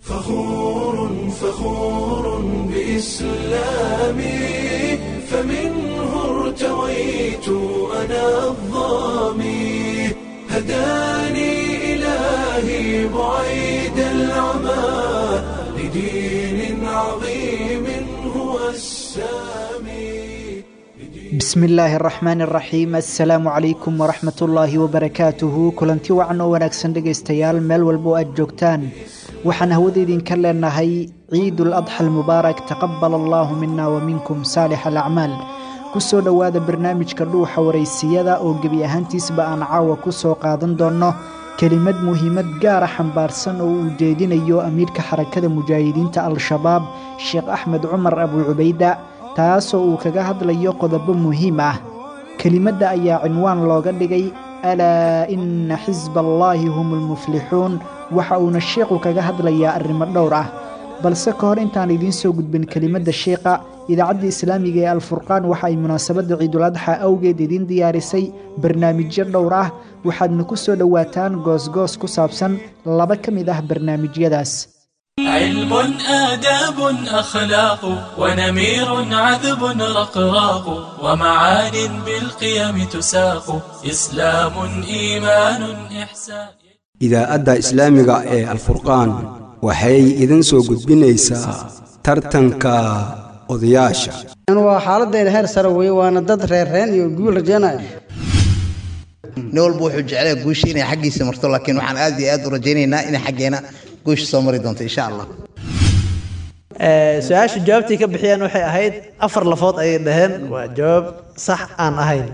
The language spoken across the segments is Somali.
فخور فخور بإسلامي فمنه ارتويت أنا الظامي هداني إلهي بعيد العمى لدين عظيم هو السامي bismi illaahi araxmaan araxiim assalaamu calaykum waraxmat ullaahi wabarakaatuhu kulanti wacan oo wanaagsan dhegaystayaal meel walba oo aad joogtaan waxaan hawada idinka leenahay ciidul adxa almubaarak taqabal allaahu mina wa minkum saalix alacmaal ku soo dhowaada barnaamijka dhuuxa waraysiyada oo gebi ahaantiisba aan caawa ku soo qaadan doonno kelimad muhiimad gaara xambaarsan oo uu jeedinayo amiirka xarakada mujaahidiinta al-shabaab sheekh axmed cumar abu cubayda taasoo uu kaga hadlayo qodobo muhiim ah kelimadda ayaa cinwaan looga dhigay alaa inna xisba allaahi hum almuflixuun waxa uuna sheikhu kaga hadlayaa arrimo dhowr ah balse ka hor intaan idiin soo gudbin kelimadda sheikha idaacadda islaamiga ee alfurqaan waxa ay munaasabadda ciiduladxa awgeed idiin diyaarisay barnaamijyo dhowr ah waxaadna ku soo dhowaataan goosgoos ku saabsan laba ka mid ah barnaamijyadaas علم آداب أخلاق ونمير عذب رقراق ومعان بالقيم تساق إسلام إيمان إحسان idaa'adda islaamiga ee alfurqaan waxay idin soo gudbinaysaa tartanka odayaasha waa xaaladayda heer sare weye waana dad reerreen iyo guul rajaynaya nin walba wuxuu jeclaya guusha inay xaggiisa marto laakiin waxaan aad iyo aad u rajaynaynaa inay xaggeena guusha soo mari doonto insha allah su-aasha jawaabtii ka bixiyeen waxay ahayd afar lafood ayay dhaheen waa jawaab sax aan ahayn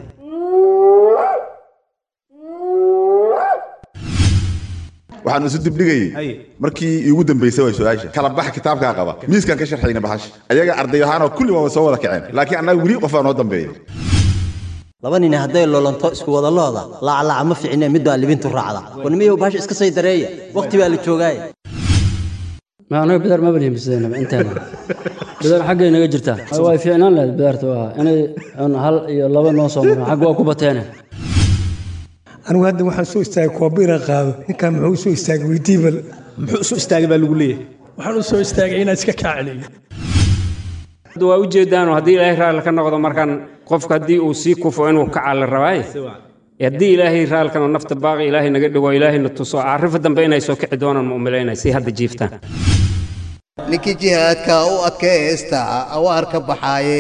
waxaan isu dibdhigayey markii iigu dambaysay way su-aasha kala bax kitaabkaa qaba miiskaan ka sharxayna baxash ayaga arday ahaanoo kulli waaba soo wada kaceen laakiin annaga weli qofaa noo dambeeya laba nin hadday loolanto isku wada looda laaclaaca ma ficine mid baa libintu raacda warnimiyow baasha iska say dareeya wakhti baa la joogaaye ma anaga bidaar ma banimisanaba inteena bidaar xaggay naga jirtaa way fiicnaan lahayd bidaarta waa inay un hal iyo laba noo soo maraan xagga waa ku bateene anigu hadda waxaan soo istaagay koobira qaado ninkan muxuu soo istaagay weydiibal muxuu soo istaagay baa lagu leeyahay waxaan u soo istaagay inaan iska kaaceliyo waa ujeedaanoo haddii ilaahay raalli ka noqdo markaan qofka haddii uu sii kufo inuu kaca la rabaaye haddii ilaahay raalkanoo nafta baaqi ilaahay naga dhigo ilaahayna tuso arrifa dambe inay soo kici doonaan ma umalaynay si hadda jiiftaan ninkii jihaadka u adkaysta awaar ka baxaaye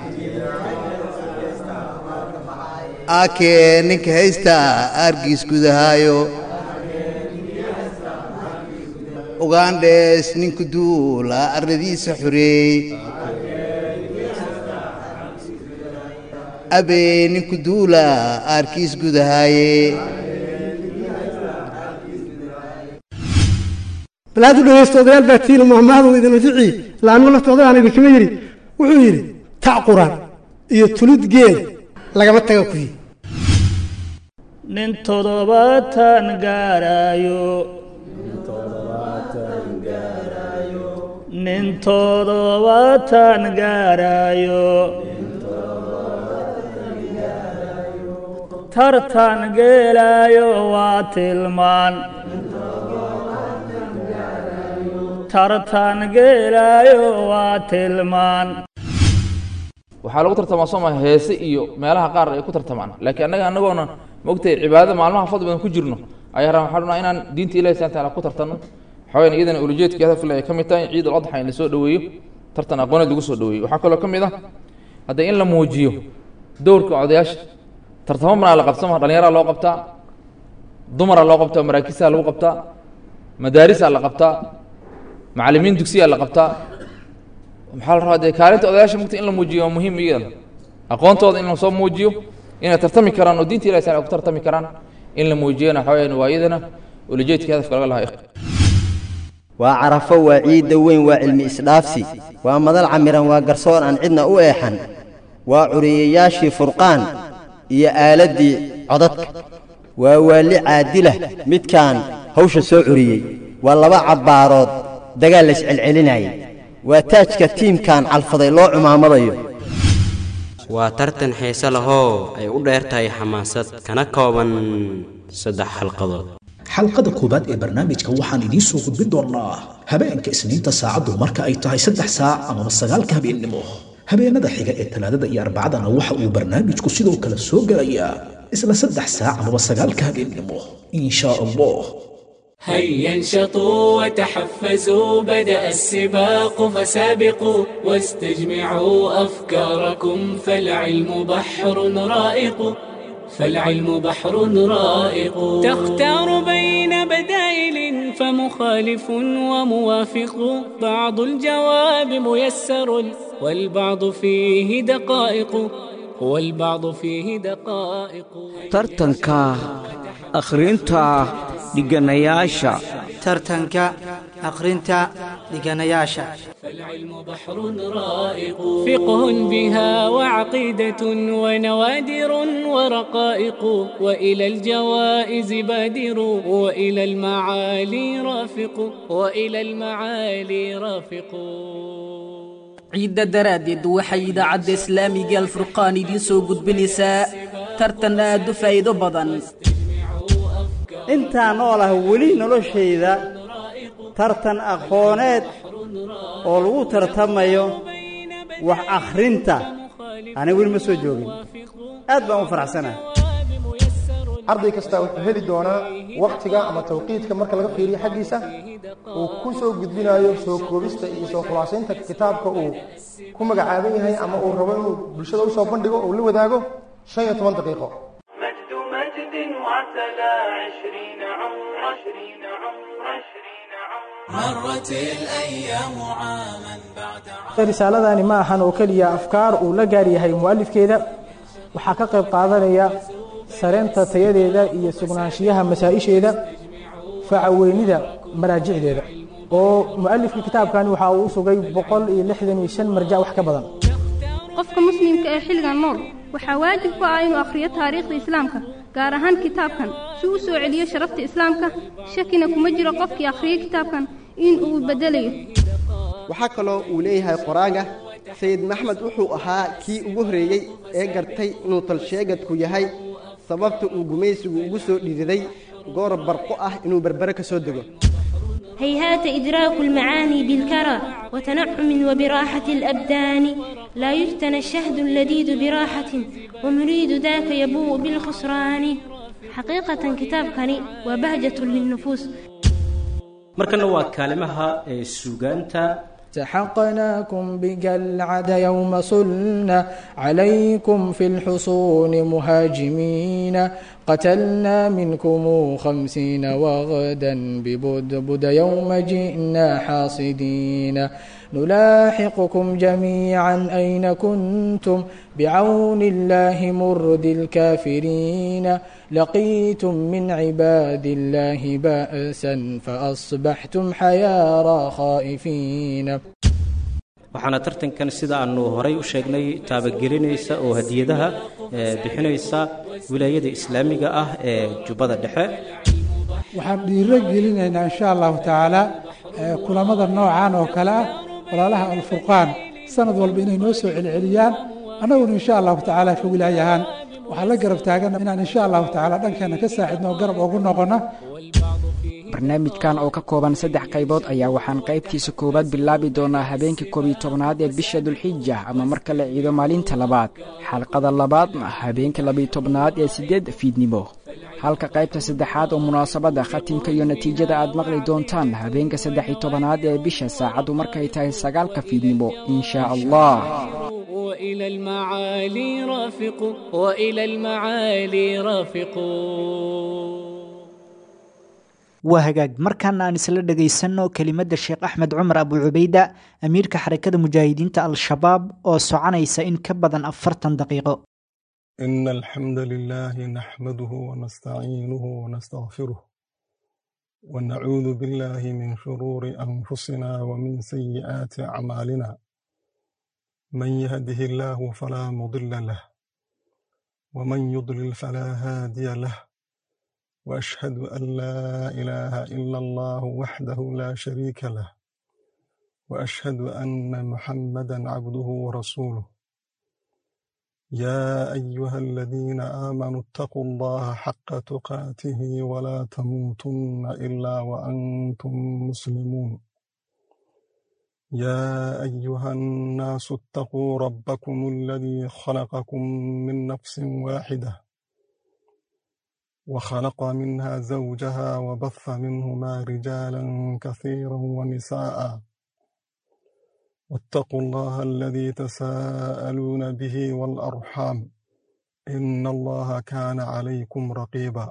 aakee ninka haysta aargiis gudahaayo ugandhes ninku duula arladiisa xoreey abee ninku duula aarkiis gudahaaye balaad u dhegaysto odayaal baa tiina mahmahadu idin anfici laanuu lafta odayaan idinkama yidhi wuxuu yidhi tac quraan iyo tulid geed lagama taga ku yidhi nin toddobaatan gaarayo nin toddobaatan gaarayo tartan geelaayo waa tilmaan tartan geelaayo waa tilmaan waxaa lagu tartamaa sooma heese iyo meelaha qaar ay ku tartamaan laakiin annaga annagoona maogtahay cibaadada maalmaha fadli badan ku jirno ayaa rabaa waxaa dhunaa inaan diinta ilahi subhana taala ku tartanno waxaweyn iyadana ulujeedkii hadafkale ay ka mid tahay ciid al-adxa in la soo dhoweeyo tartan aqooneed lagu soo dhoweeyo waxaa kaloo ka mid ah hadda in la muujiyo dowrka odayaasha tartamo banaa la qabsama dhallinyaraa loo qabtaa dumaraa loo qabtaa maraakisaa lagu qabtaa madaarisaa la qabtaa macallimiin dugsiyaa la qabtaa maxaa la rabaa dee kaalinta odayaasha mugta in la muujiyo waa muhiim iyada aqoontooda in lasoo muujiyo inay tartami karaan oo diinta ilahi sal ay ku tartami karaan in la muujiyana waxa weyaan waa iyadana ulajeedkii hadafka laga lahaa waa carafo waa ciidda weyn waa cilmi isdhaafsi waa madal camiran waa garsoor aan cidna u eexan waa curiyayaashii furqaan iyo aaladdii codadka waa waalli caadilah midkaan hawsha soo curiyey waa laba cabbaarood dagaal layscelcelinayay waa taajka tiimkan calfaday loo cumaamadayo waa tartan xiise lahoo ay u dheer tahay xamaasad kana kooban saddex xalqadood xalqada koowaad ee barnaamijka waxaan idiin soo gudbin doonnaa habeenka isniinta saacaddu marka ay tahay saddex saac amaba sagaalka habeennimo habeenada xiga ee talaadada iyo arbacadana waxa uu barnaamijku sidoo kale soo gelayaa isla saddex saac amaba sagaalka habeennimo in shaa allah هيا انشطوا وتحفزوا بدأ السباق فسابقوا واستجمعوا أفكاركم فالعلم بحر رائق فالعلم بحر رائق تختار بين بدائل فمخالف وموافق بعض الجواب ميسر والبعض فيه دقائق والبعض فيه دقائق tartanka akhrinta dhiganayaasha tartanka akhrinta dhiganayaasha فالعلم بحر رائق فقه بها وعقيدة ونوادر ورقائق وإلى الجوائز بادر وإلى المعالي رافق وإلى المعالي رافق ciidda daraaddeed waxay idaacadda islaamiga alfurqaan idiin soo gudbinaysaa tartan aad u faa'iido badan intaa nool ah weli noloshayda tartan aqooneed oo lagu tartamayo wax akhrinta aniga weli ma soo joogin aad baan u faraxsanahay arday kasta wuxuu heli doonaa wakhtiga ama tawqiidka marka laga fiiriyo xaggiisa uu ku soo gudbinayo soo koobista iyo soo khulaasaynta kitaabka uu ku magacaaban yahay ama uu rabo inuu bulshada usoo bandhigo uu la wadaago shan iyo toban daqiiqo مجد مجد وعتلى عشرين عمر عشرين عمر عشرين عمر مرت الأيام عاما بعد risaaladani ma ahan oo keliya afkaar uu la gaar yahay mu'alifkeeda waxaa ka qayb qaadanaya sareynta tayadeeda iyo sugnaanshiyaha masaa-isheeda facaweynida maraajicdeeda oo mu'alifka kitaabkani waxa uu u sugay boqol iyo lixdan iyo shan marjac wax ka badan qofka muslimka ee xilligan nool waxaa waajib ku ah inuu akhriyo taariikhda islaamka gaar ahaan kitaabkan si uu soo celiyo sharafta islaamka shakina kuma jiro qofkii akhriyay kitaabkan in uu beddelayo waxaa kaloo uu leeyahay qoraaga sayid maxmed wuxuu ahaa kii ugu horreeyey ee gartay inuu talsheegadku yahay sababta uu gumaysigu ugu soo dhididay goor barqo ah inuu berbere ka soo dego هيهات إدراك المعاني بالكرى وتنعم وبراحة الأبدان لا يجتنى الشهد اللذيذ براحة ومريد ذاك يبوء بالخسران حقيقة كتاب كني وبهجة للنفوس markana waa kaalimaha ee suugaanta سحقناكم بجلعد يوم صلنا عليكم في الحصون مهاجمين قتلنا منكم خمسين وغدا ببدبد يوم جئنا حاصدين نلاحقكم جميعا أين كنتم بعون الله مرد الكافرين لقيتم من عباد الله بأسا فأصبحتم حيارى خائفين waxaana tartankan sida aanu horay u sheegnay taabagelinaysa oo hadiyadaha bixinaysa wilaayada islaamiga ah ee jubbada dhexe waxaan dhiiro gelinaynaa insha allahu tacaala kulamada noocan oo kale ah walaalaha alfurqaan sanad walba inay noo soo celceliyaan annaguna insha allahu tacaala ka wilaayahaan waxaan la garab taagana inaan insha allahu tacaala dhankeena ka saacidno oo garab ugu noqono barnaamijkan oo ka kooban saddex qaybood ayaa waxaan qaybtiisa koowaad bilaabi doonaa habeenkii koob iyo tobnaad ee bisha dulxija ama marka la ciido maalinta labaad xalqada labaadna habeenka labiyo tobnaad ee siddeedda fiidnimo halka qaybta saddexaad oo munaasabadda khatimka iyo natiijada aad maqli doontaan habeenka saddex iyo tobanaad ee bisha saacaddu markay tahay sagaalka fiidnimo in shaa allah وإلى المعالي رافق وإلى المعالي رافق waa hagaag markaana aan isla dhegaysanno kelimadda sheekh axmed cumar abu cubayda amiirka xarakada mujaahidiinta al-shabaab oo soconaysa in ka badan afartan daqiiqo إن الحمد لله نحمده ونستعينه ونستغفره ونعوذ بالله من شرور أنفسنا ومن سيئات أعمالنا من يهده الله فلا مضل له ومن يضلل فلا هادي له واشهد ان لا اله الا الله وحده لا شريك له واشهد ان محمدا عبده ورسوله يا ايها الذين امنوا اتقوا الله حق تقاته ولا تموتن الا وانتم مسلمون يا أيها الناس اتقوا ربكم الذي خلقكم من نفس واحدة وخلق منها زوجها وبث منهما رجالا كثيرا ونساء واتقوا الله الذي تساءلون به والأرحام إن الله كان عليكم رقيبا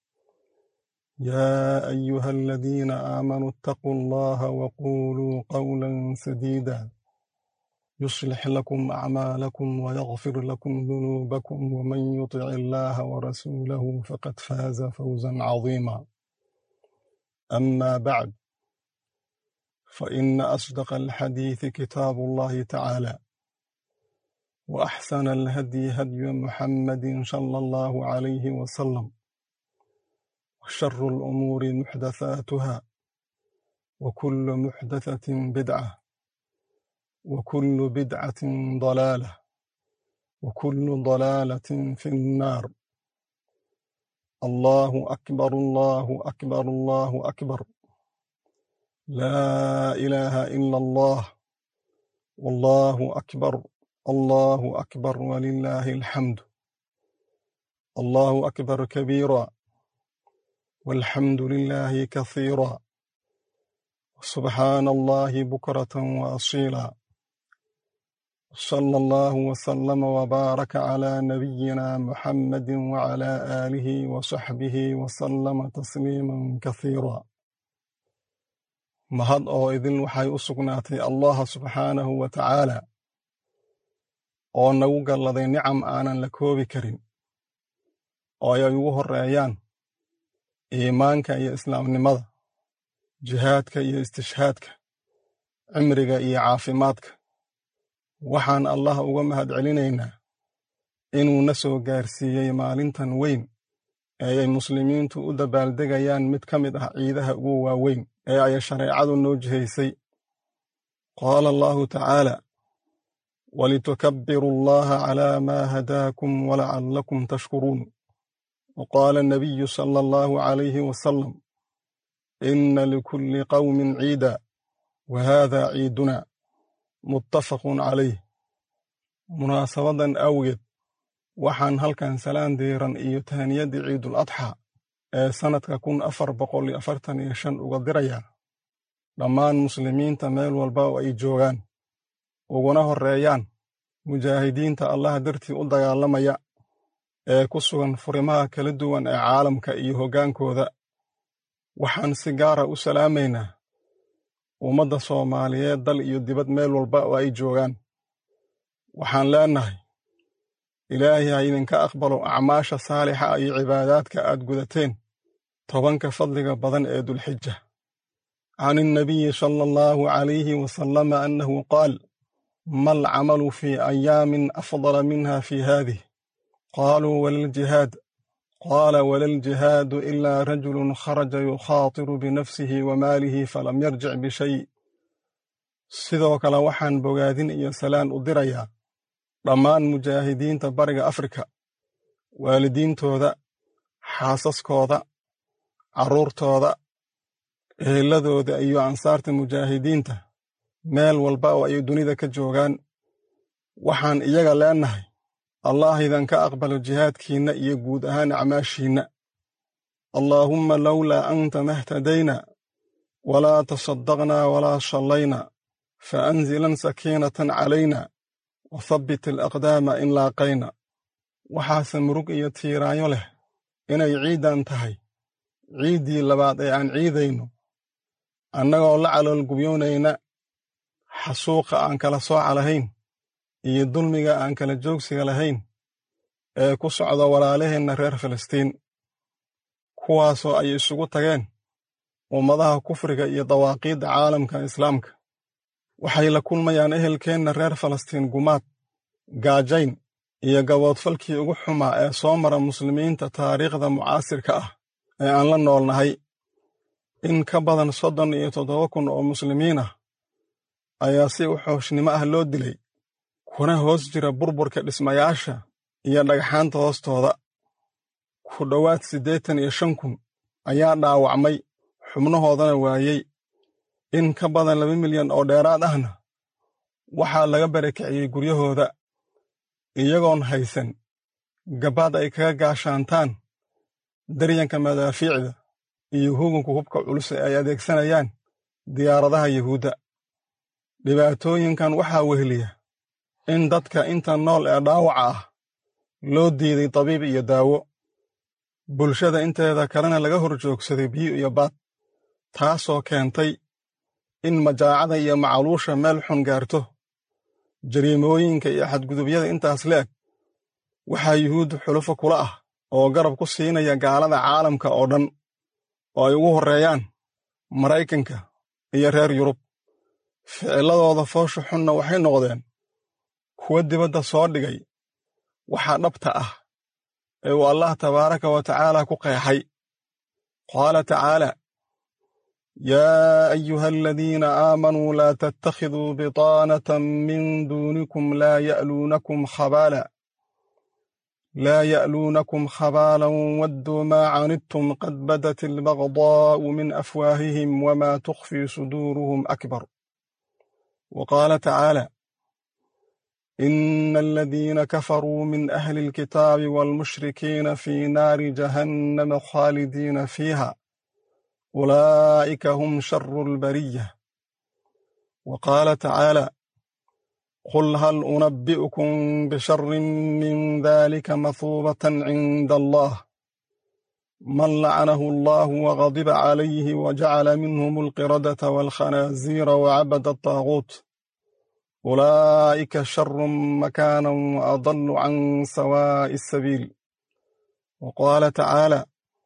يا أيها الذين آمنوا اتقوا الله وقولوا قولا سديدا يصلح لكم أعمالكم ويغفر لكم ذنوبكم ومن يطع الله ورسوله فقد فاز فوزا عظيما أما بعد فإن أصدق الحديث كتاب الله تعالى وأحسن الهدي هدي محمد صلى الله عليه وسلم وشر الأمور محدثاتها وكل محدثة بدعة وكل بدعة ضلالة وكل ضلالة في النار الله أكبر الله أكبر الله أكبر لا إله إلا الله والله أكبر الله أكبر ولله الحمد الله أكبر كبيرا والحمد لله كثيرا سبحان الله بكرة وأصيلا صلى الله وسلم وبارك على نبينا محمد وعلى آله وصحبه وسلم تسليما كثيرا mahad oo idin waxay u sugnaatay allaha subxaanahu wa tacaala oo nagu galladay nicam aanan la koobi karin oo ay ugu horreeyaan iimaanka iyo islaamnimada jihaadka iyo istishhaadka cimriga iyo caafimaadka waxaan allah uga mahad celinaynaa inuu na soo gaarsiiyey maalintan weyn ee ay muslimiintu u dabaaldegayaan mid ka mid ah ciidaha ugu waaweyn ee ay shareecadu noo jihaysay qaala allahu tacaala walitukabbiru allaha calaa maa hadaakum walacallakum tashkuruun وقال النبي صلى الله عليه وسلم إن لكل قوم عيدا وهذا عيدنا متفق عليه munaasabadan awgeed waxaan halkan salaan diiran iyo tahaniyadii ciidul adxa ee sannadka kun afar boqol iyo afartan iyo shan uga dirayaa dhammaan muslimiinta meel walba oo ay joogaan uguna horreeyaan mujaahidiinta allah dartii u dagaalamaya ee ku sugan furimaha kala duwan ee caalamka iyo hoggaankooda waxaan si gaara u salaamaynaa ummadda soomaaliyeed dal iyo dibad meel walba oo ay joogaan waxaan leennahay ilaahay ha idinka aqbalo acmaasha saalixa iyo cibaadaadka aad gudateen tobanka fadliga badan ee dulxija can innabiyi sala allahu calayhi wasalama annahu qaal ma alcamalu fii ayaamin afdala minha fii haadih qaaluu walaljihaad qaala walaljihaadu ilaa rajulun kharaja yukhaatiru binafsihi wa maalihi falam yarjic bishay sidoo kale waxaan bogaadin iyo salaan u dirayaa dhammaan mujaahidiinta bariga afrika waalidiintooda xaasaskooda carruurtooda eheladooda iyo ansaarta mujaahidiinta meel walba oo ay dunida ka joogaan waxaan iyaga leennahay allah idanka aqbalo jihaadkiinna iyo guud ahaan acmaashiinna allaahumma lowlaa anta mahtadayna walaa tasaddaqnaa walaa shallayna fa anzilan sakiinatan calayna wa habbit alaqdaama in laaqayna waxaase murug iyo tiiraanyo leh inay ciiddan tahay ciiddii labaad ee aan ciidayno annagoo la caloolgubyoonayna xasuuqa aan kala sooca lahayn iyo dulmiga aan kala joogsiga lahayn ee ku socda walaalaheenna reer filistiin kuwaasoo ay isugu tageen ummadaha kufriga iyo dawaaqiidda caalamka islaamka waxay la kulmayaan ehelkeenna reer falastiin gumaad gaajayn iyo gaboodfalkii ugu xumaa ee soo mara muslimiinta taariikhda mucaasirka ah ee aan la noolnahay in ka badan soddon iyo toddoba kun oo muslimiin ah ayaa si uxooshnimo ah loo dilay kuna hoos jira burburka dhismayaasha iyo dhagxaanta hoostooda ku dhowaad siddeetan iyo shan kun ayaa dhaawacmay xubnahoodana waayey in ka badan laba milyan oo dheeraad ahna waxaa laga barakiciyey guryahooda iyagoon haysan gabaad ay kaga gaashaantaan daryanka madaafiicda iyo hugunka hubka culus ee ay adeegsanayaan diyaaradaha yuhuudda dhibaatooyinkan waxaa weheliya in dadka inta nool ee dhaawaca ah loo diiday dabiib iyo daawo bulshada inteeda kalena laga hor joogsaday biyo iyo baad taasoo keentay in majaacada iyo macaluusha meel xun gaarto jariimooyinka iyo xadgudubyada intaas leeg waxaa yuhuuddu xulufo kula ah oo garab ku siinaya gaalada caalamka oo dhan oo ay ugu horreeyaan maraykanka iyo reer yurub ficilladooda foosha xunna waxay noqdeen kuwa dibadda soo dhigay waxaa dhabta ah ee uu allah tabaaraka wa tacaala ku qeexay qaala tacaala yaa ayuha aladiina aamanuu laa tattakhiduu bitaanatan min duunikum laa ya'luunakum khabaala laa ya'luunakum khabaalan wadduu maa canidtum qad badat albagdaa'u min afwaahihim wamaa tukhfii suduuruhum akbar wa qaala tacaala إن الذين كفروا من أهل الكتاب والمشركين في نار جهنم خالدين فيها أولئك هم شر البرية وقال تعالى قل هل أنبئكم بشر من ذلك مثوبة عند الله من لعنه الله وغضب عليه وجعل منهم القردة والخنازير وعبد الطاغوت أولئك شر مكانا وأضل عن سواء السبيل وقال تعالى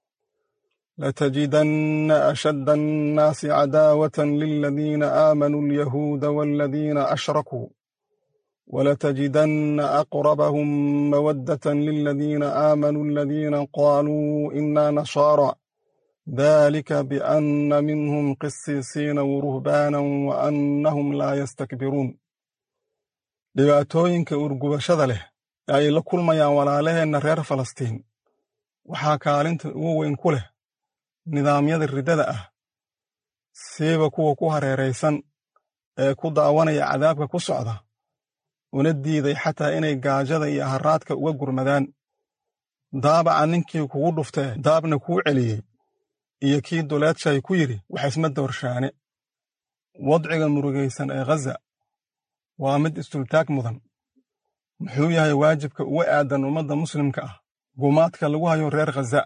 لتجدن أشد الناس عداوة للذين آمنوا اليهود والذين أشركوا ولتجدن أقربهم مودة للذين آمنوا الذين قالوا إنا نصارى ذلك بأن منهم قسيسين ورهبانا وأنهم لا يستكبرون dhibaatooyinka urgubashada leh ee ay la kulmayaan walaalaheenna reer falastiin waxaa kaalinta ugu weyn ku leh nidaamyada riddada ah siiba kuwa ku hareeraysan ee ku daawanaya cadaabka ku socda una diiday xataa inay gaajada iyo haraadka uga gurmadaan daabaca ninkii kugu dhuftee daabna kuu celiyey iyo kii duleedshay ku yidhi wax isma doorshaane wadciga murugaysan ee ghaza waa mid istultaag mudan muxuu yahay waajibka uga aadan ummadda muslimka ah gumaadka lagu hayo reer khaza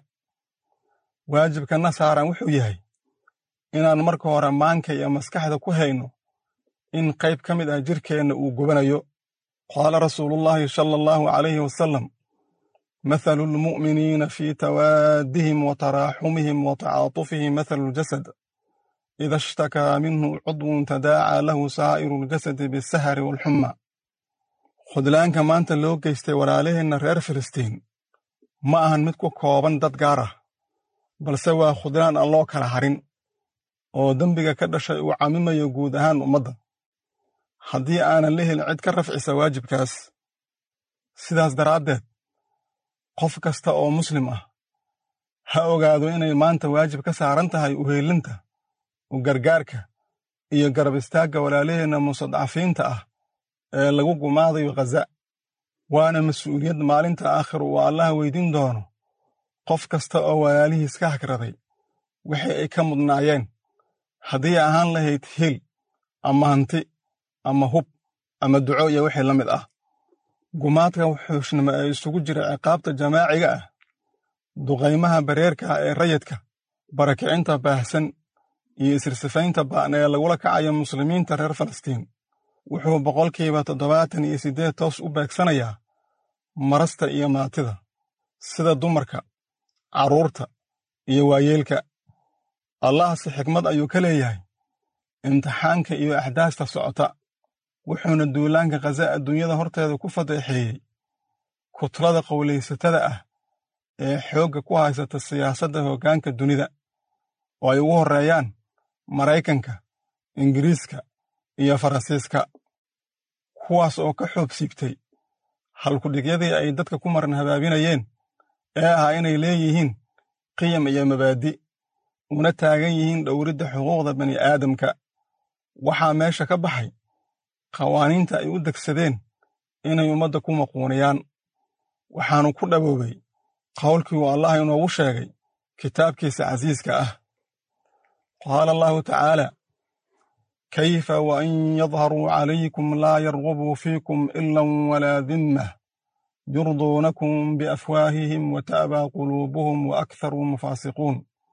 waajibkana saaran wuxuu yahay inaan marka hore maanka iyo maskaxda ku hayno in qayb ka mid ah jirkeenna uu gubanayo qaala rasuulullaahi sala allahu calayhi wasalam mathalu lmu'miniina fii tawaadihim wa taraaxumihim wa tacaatufihim mathalu ljasad ida ishtakaa minhu cudwun tadaacaa lahu saa'iru ljasadi bisahari waalxumma khudlaanka maanta loo geystay walaalaheenna reer filistiin ma ahan mid ku kooban dad gaar ah balse waa khudlaan aan loo kala harin oo dembiga ka dhashay uu camimayo guud ahaan ummadda haddii aanan la helin cid ka rafcisa waajibkaas sidaas daraaddeed qof kasta oo muslim ah ha ogaado inay maanta waajib ka saaran tahay uheelinta u gargaarka iyo garab istaagga walaalaheenna mustadcafiinta ah ee lagu gumaadayo khaza waana mas-uuliyad maalinta aakhir uu allaha weydiin doono qof kasta oo walaalihiis ka hagraday wixii ay ka mudnaayeen haddii ahaan lahayd hil ama hanti ama hub ama duco iyo wixii la mid ah gumaadka wuxuushnimo ee isugu jira ciqaabta jamaaciga ah duqaymaha bareerka ah ee rayidka barakicinta baahsan iyo isirsifaynta ba'an ee lagula kacayo muslimiinta reer falastiin wuxuu boqolkiiba toddobaatan iyo siddeed toos u beegsanayaa marasta iyo maatida sida dumarka carruurta iyo waayeelka allahse xikmad ayuu ka leeyahay imtixaanka iyo axdaasta socota wuxuuna duulaanka khaza adduunyada horteeda ku fadeexeeyey kutlada qowlaysatada ah ee xoogga ku haysata siyaasadda hoggaanka dunida oo ay ugu horreeyaan maraykanka ingiriiska iyo faransiiska kuwaas oo ka xoob siibtay halkudhigyadii ay dadka ku maran habaabinayeen ee ahaa inay leeyihiin qiyam iyo mabaadi una taagan yihiin dhowridda xuquuqda bani aadamka waxaa meesha ka baxay qawaaniinta ay u degsadeen inay ummadda ku maquuniyaan waxaanu ku dhaboobay qowlkii uu allah inoogu sheegay kitaabkiisa casiiska ah qaala allahu tacaala kayfa wain yadharuu calaykum laa yargubuu fiikum ilan walaa dimmah yurduunakum biafwaahihim wata'baa quluubuhum waakharuhum faasiquun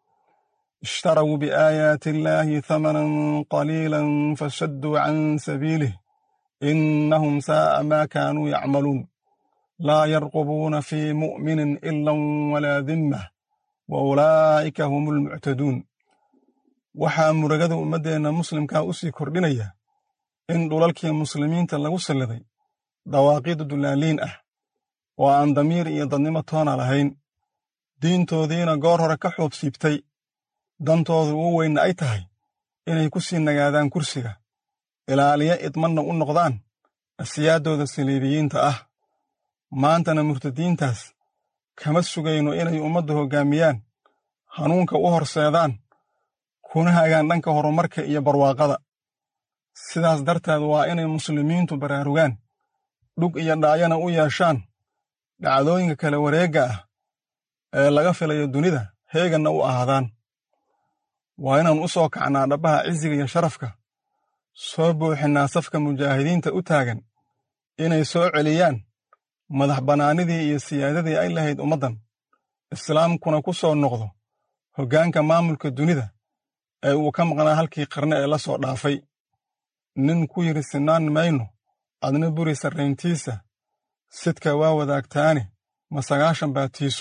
اشتروا بآيات الله ثمنا قليلا فشدوا عن سبيله إنهم ساء ما كانوا يعملون لا يرقبون في مؤمن إلا ولا ذمة وأولئك هم المعتدون waxaa muragada ummaddeenna muslimkaa u sii kordhinaya in dhulalkii muslimiinta lagu salliday dawaaqiid dullaaliin ah oo aan damiir iyo dadnimo toona lahayn diintoodiina goor hore ka xuub siibtay dantoodu ugu weynna ay tahay inay ku sii nagaadaan kursiga ilaaliya idmanna u noqdaan asiyaaddooda saliibiyiinta ah maantana murtadiintaas kama sugayno inay ummadda hoggaamiyaan hanuunka u horseedaan kuna hagaan dhanka horumarka iyo barwaaqada sidaas darteed waa inay muslimiintu baraarugaan dhug iyo dhaayana u yeeshaan dhacdooyinka kala wareegga ah ee laga filayo dunida heeganna u ahaadaan waa inaan u soo kacnaa dhabbaha cisiga iyo sharafka soo buuxinnaa safka mujaahidiinta u taagan inay soo celiyaan madax bannaanidii iyo siyaadadii ay lahayd ummaddan islaamkuna ku soo noqdo hoggaanka maamulka dunida ee uu ka maqnaa halkii qarne ee la soo dhaafay nin ku yidhi sinaan mayno adna buri sarrayntiisa sidka waa wadaagtaane ma sagaashan baatiisu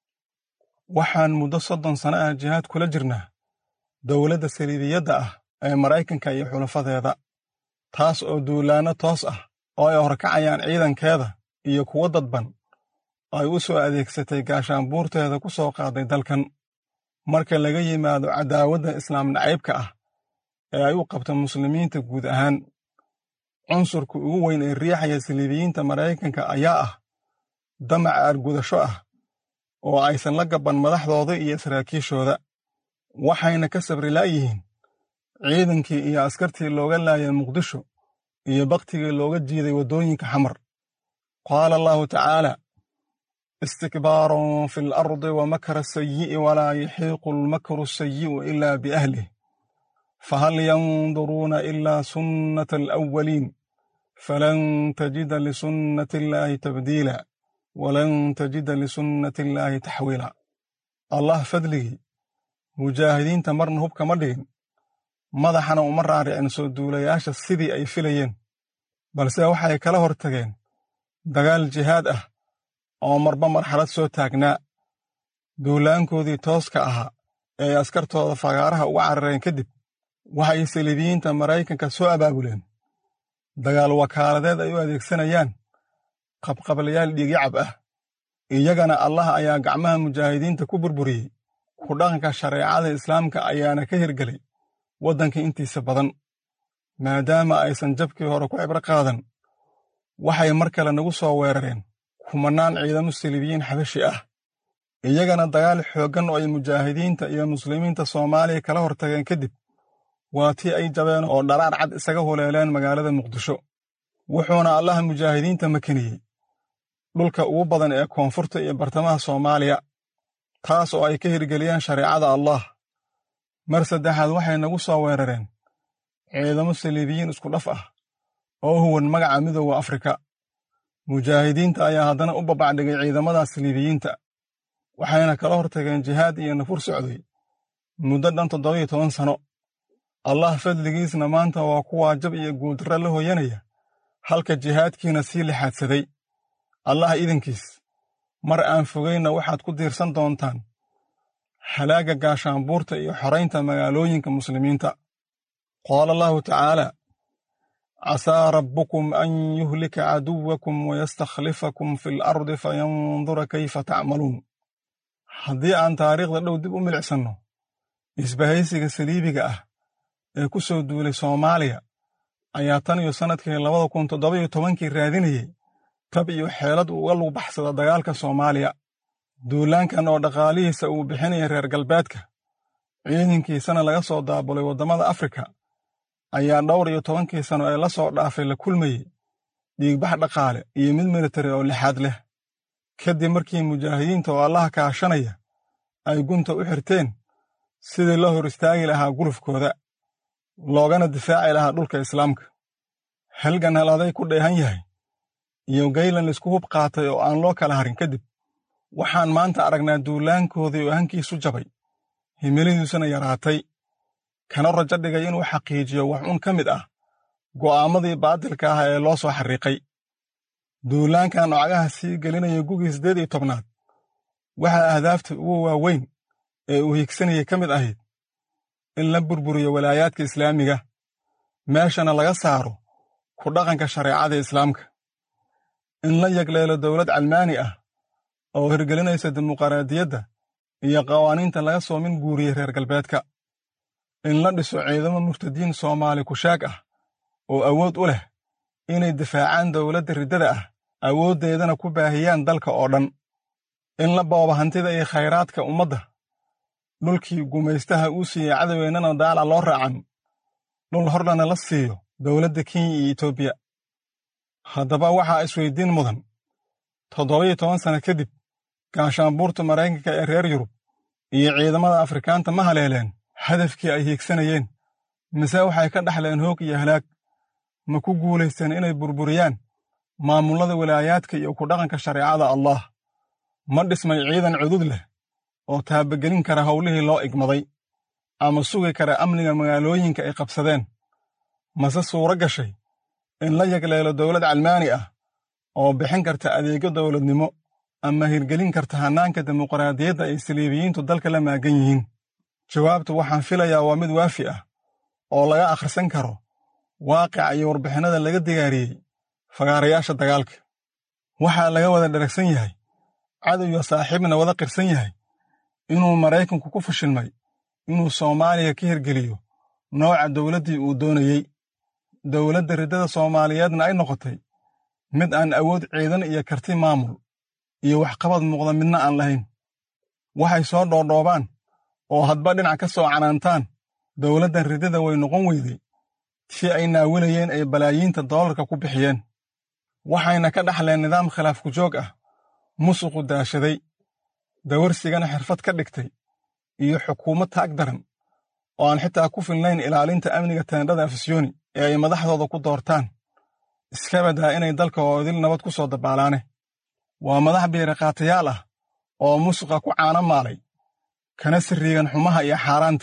waxaan muddo soddon sano ah jihaad kula jirnaa dowladda saliidiyadda ah ee maraykanka iyo xulafadeeda taas oo duulaanno toos ah oo ay horkacayaan ciidankeeda iyo kuwo dadban ay u soo adeegsatay gaashaanbuurteeda ku soo qaaday dalkan marka laga yimaado cadaawadda islaam nacaybka ah ee ay u qabta muslimiinta guud ahaan cunsurka ugu weyn ee riixaya saliibiyiinta maraykanka ayaa ah damac aargudasho ah oo aysan la gabban madaxdooda iyo saraakiishooda waxayna ka sabri laayihiin ciidankii iyo askartii looga laayay muqdisho iyo bakhtigii looga jiiday waddooyinka xamar qaala allahu tacaala istikbaaron fi alardi wa makra sayi'i walaa yaxiiqu almakru asayi'u ilaa biahlih fahal yanduruuna ilaa sunnata alawwaliin falan tajida lisunnati illaahi tabdiila walan tajida lisunnati illaahi taxwiila allah fadligii mujaahidiinta marna hubka ma dhigin madaxana uma raaricin soo duulayaasha sidii ay filayeen balse waxay kala hor tageen dagaal jihaad ah oo marba marxalad soo taagnaa duulaankoodii tooska ahaa ee askartooda fagaaraha uga carareen kadib waxay saliibiyiinta maraykanka soo abaabuleen dagaal wakaaladeed ay u adeegsanayaan qabqablayaal dhiigyacab ah iyagana allah ayaa gacmaha mujaahidiinta ku burburiyey ku dhaqanka shareecada islaamka ayaana ka hirgelay waddanka intiisa badan maadaama aysan jabkii hore ku cibro qaadan waxay mar kale nagu soo weerareen kumannaan ciidamo saliibiyiin xabashi ah iyagana dagaal xooggan oo ay mujaahidiinta iyo muslimiinta soomaaliya kala hortageen kadib waa tii ay jabeen oo dharaar cad isaga huleeleen magaalada muqdisho wuxuuna allaha mujaahidiinta makeniyey dhulka ugu badan ee koonfurta iyo bartamaha soomaaliya taas oo ay ka hirgeliyeen shareecada allah mar saddexaad waxay nagu soo weerareen ciidamo saliibiyiin isku dhaf ah oo huwan magaca midooda afrika mujaahidiinta ayaa haddana u babacdhigay ciidamadaas saliibiyiinta waxayna kala hortageen jihaad iyo nafur socday muddo dhan toddobiyo toban sano allah fadligiisna maanta waa kuwaa jab iyo guuldarra la hoyanaya halka jihaadkiina sii lixaadsaday allah idankiis mar aan fogaynna waxaad ku diirsan doontaan halaagga gaashaanbuurta iyo xoraynta magaalooyinka muslimiinta qaala allahu tacaala casaa rabbukum an yuhlika caduwakum wayastakhlifakum fi alardi fayandura kayfa tacmaluun haddii aan taariikhda dhow dib u milicsanno isbahaysiga saliibiga ah ee ku soo duulay soomaaliya ayaa tan iyo sannadkii labada kun toddoba-iyo tobankii raadinayey tab iyo xeelad uga lug baxsada dagaalka soomaaliya duulaankan oo dhaqaalihiisa uu bixinaya reer galbeedka ciidankiisana laga soo daabulay waddamada afrika ayaa dhowr iyo tobankii sano ee la soo dhaafay la kulmayey dhiigbax dhaqaale iyo mid militari oo lixaad leh kadib markii mujaahidiinta oo allaha kaashanaya ay gunta u xirteen sidii loo hor istaagi lahaa gulufkooda loogana difaaci lahaa dhulka islaamka halgan haladay ku dheehan yahay iyo gaylan laisku hub qaatay oo aan loo kala harin kadib waxaan maanta aragnaa duulaankoodii oo hankiisu jabay himiladiisuna yaraatay kana rajo dhigay inuu xaqiijiyo wax un ka mid ah go'aammadii baadilka ah ee loo soo xarriiqay duulaankan ocagaha sii gelinaya gugii siddeed iyo tobnaad waxaa ahdaafta ugu waaweyn ee uu higsanayay ka mid ahayd in la burburiyo walaayaadka islaamiga meeshana laga saaro ku dhaqanka shareecada islaamka in la yagleelo dowlad calmaani ah oo hirgelinaysa dimuqraadiyadda iyo qawaaniinta laga soo min guuriyey reer galbeedka in la dhiso ciidamo murtadiin soomaali kushaag ah oo awood u leh inay difaacaan dowladda riddada ah awooddeedana ku baahiyaan dalka oo dhan in la boobo hantida iyo khayraadka ummadda dhulkii gumaystaha uu siiyey cadoweennana daalac loo raacan dhul horlana la siiyo dowladda kenya iyo etoobiya haddaba waxaa isweyddiin mudan toddoba-iyo toban sanno kadib gaashaanbuurta maraykanka ee reer yurub iyo ciidamada afrikaanta ma haleeleen hadafkii ay hiigsanayeen mise waxay ka dhaxleen hoog iyo halaag ma ku guulaysteen inay burburiyaan maamullada walaayaadka iyo ku dhaqanka shareecada allah ma dhismay ciidan cudud leh oo taabagelin kara howlihii loo igmaday ama sugi kara amniga magaalooyinka ay qabsadeen mase suuro gashay in la yagleelo dowlad calmaani ah oo bixin karta adeegyo dowladnimo ama hirgelin karta hannaanka dimuqraadiyadda ay saliibiyiintu dalka la maagan yihiin jawaabtu waxaan filayaa waa mid waafi ah oo laga akhrisan karo waaqica iyo warbixinnada laga digaariyey fagaarayaasha dagaalka waxaa laga wada dharagsan yahay cadow iyo saaxiibna wada qirsan yahay inuu maraykanku ku fashilmay inuu soomaaliya ka hirgeliyo nooca dowladdii uu doonayey dowladda riddada soomaaliyeedna ay noqotay mid aan awood ciidan iyo karti maamul iyo waxqabad muuqda midna aan lahayn waxay soo dhoodhoobaan oo hadba dhinac ka soo canaantaan dowladdan riddada way noqon weyday tii ay naawilayeen ay balaayiinta doolarka ku bixiyeen waxayna ka dhaxleen nidaam khilaaf ku joog ah musuqu daashaday dawarsigana xirfad ka dhigtay iyo xukuumad taag daran oo aan xitaa ku filnayn ilaalinta amniga teendhada afisyooni ee ay madaxdooda ku doortaan iska badaa inay dalka oo idil nabad ku soo dabaalaane waa madax biiriqaatayaal ah oo musuqa ku caano maalay kana sirriigan xumaha iyo xaaraanta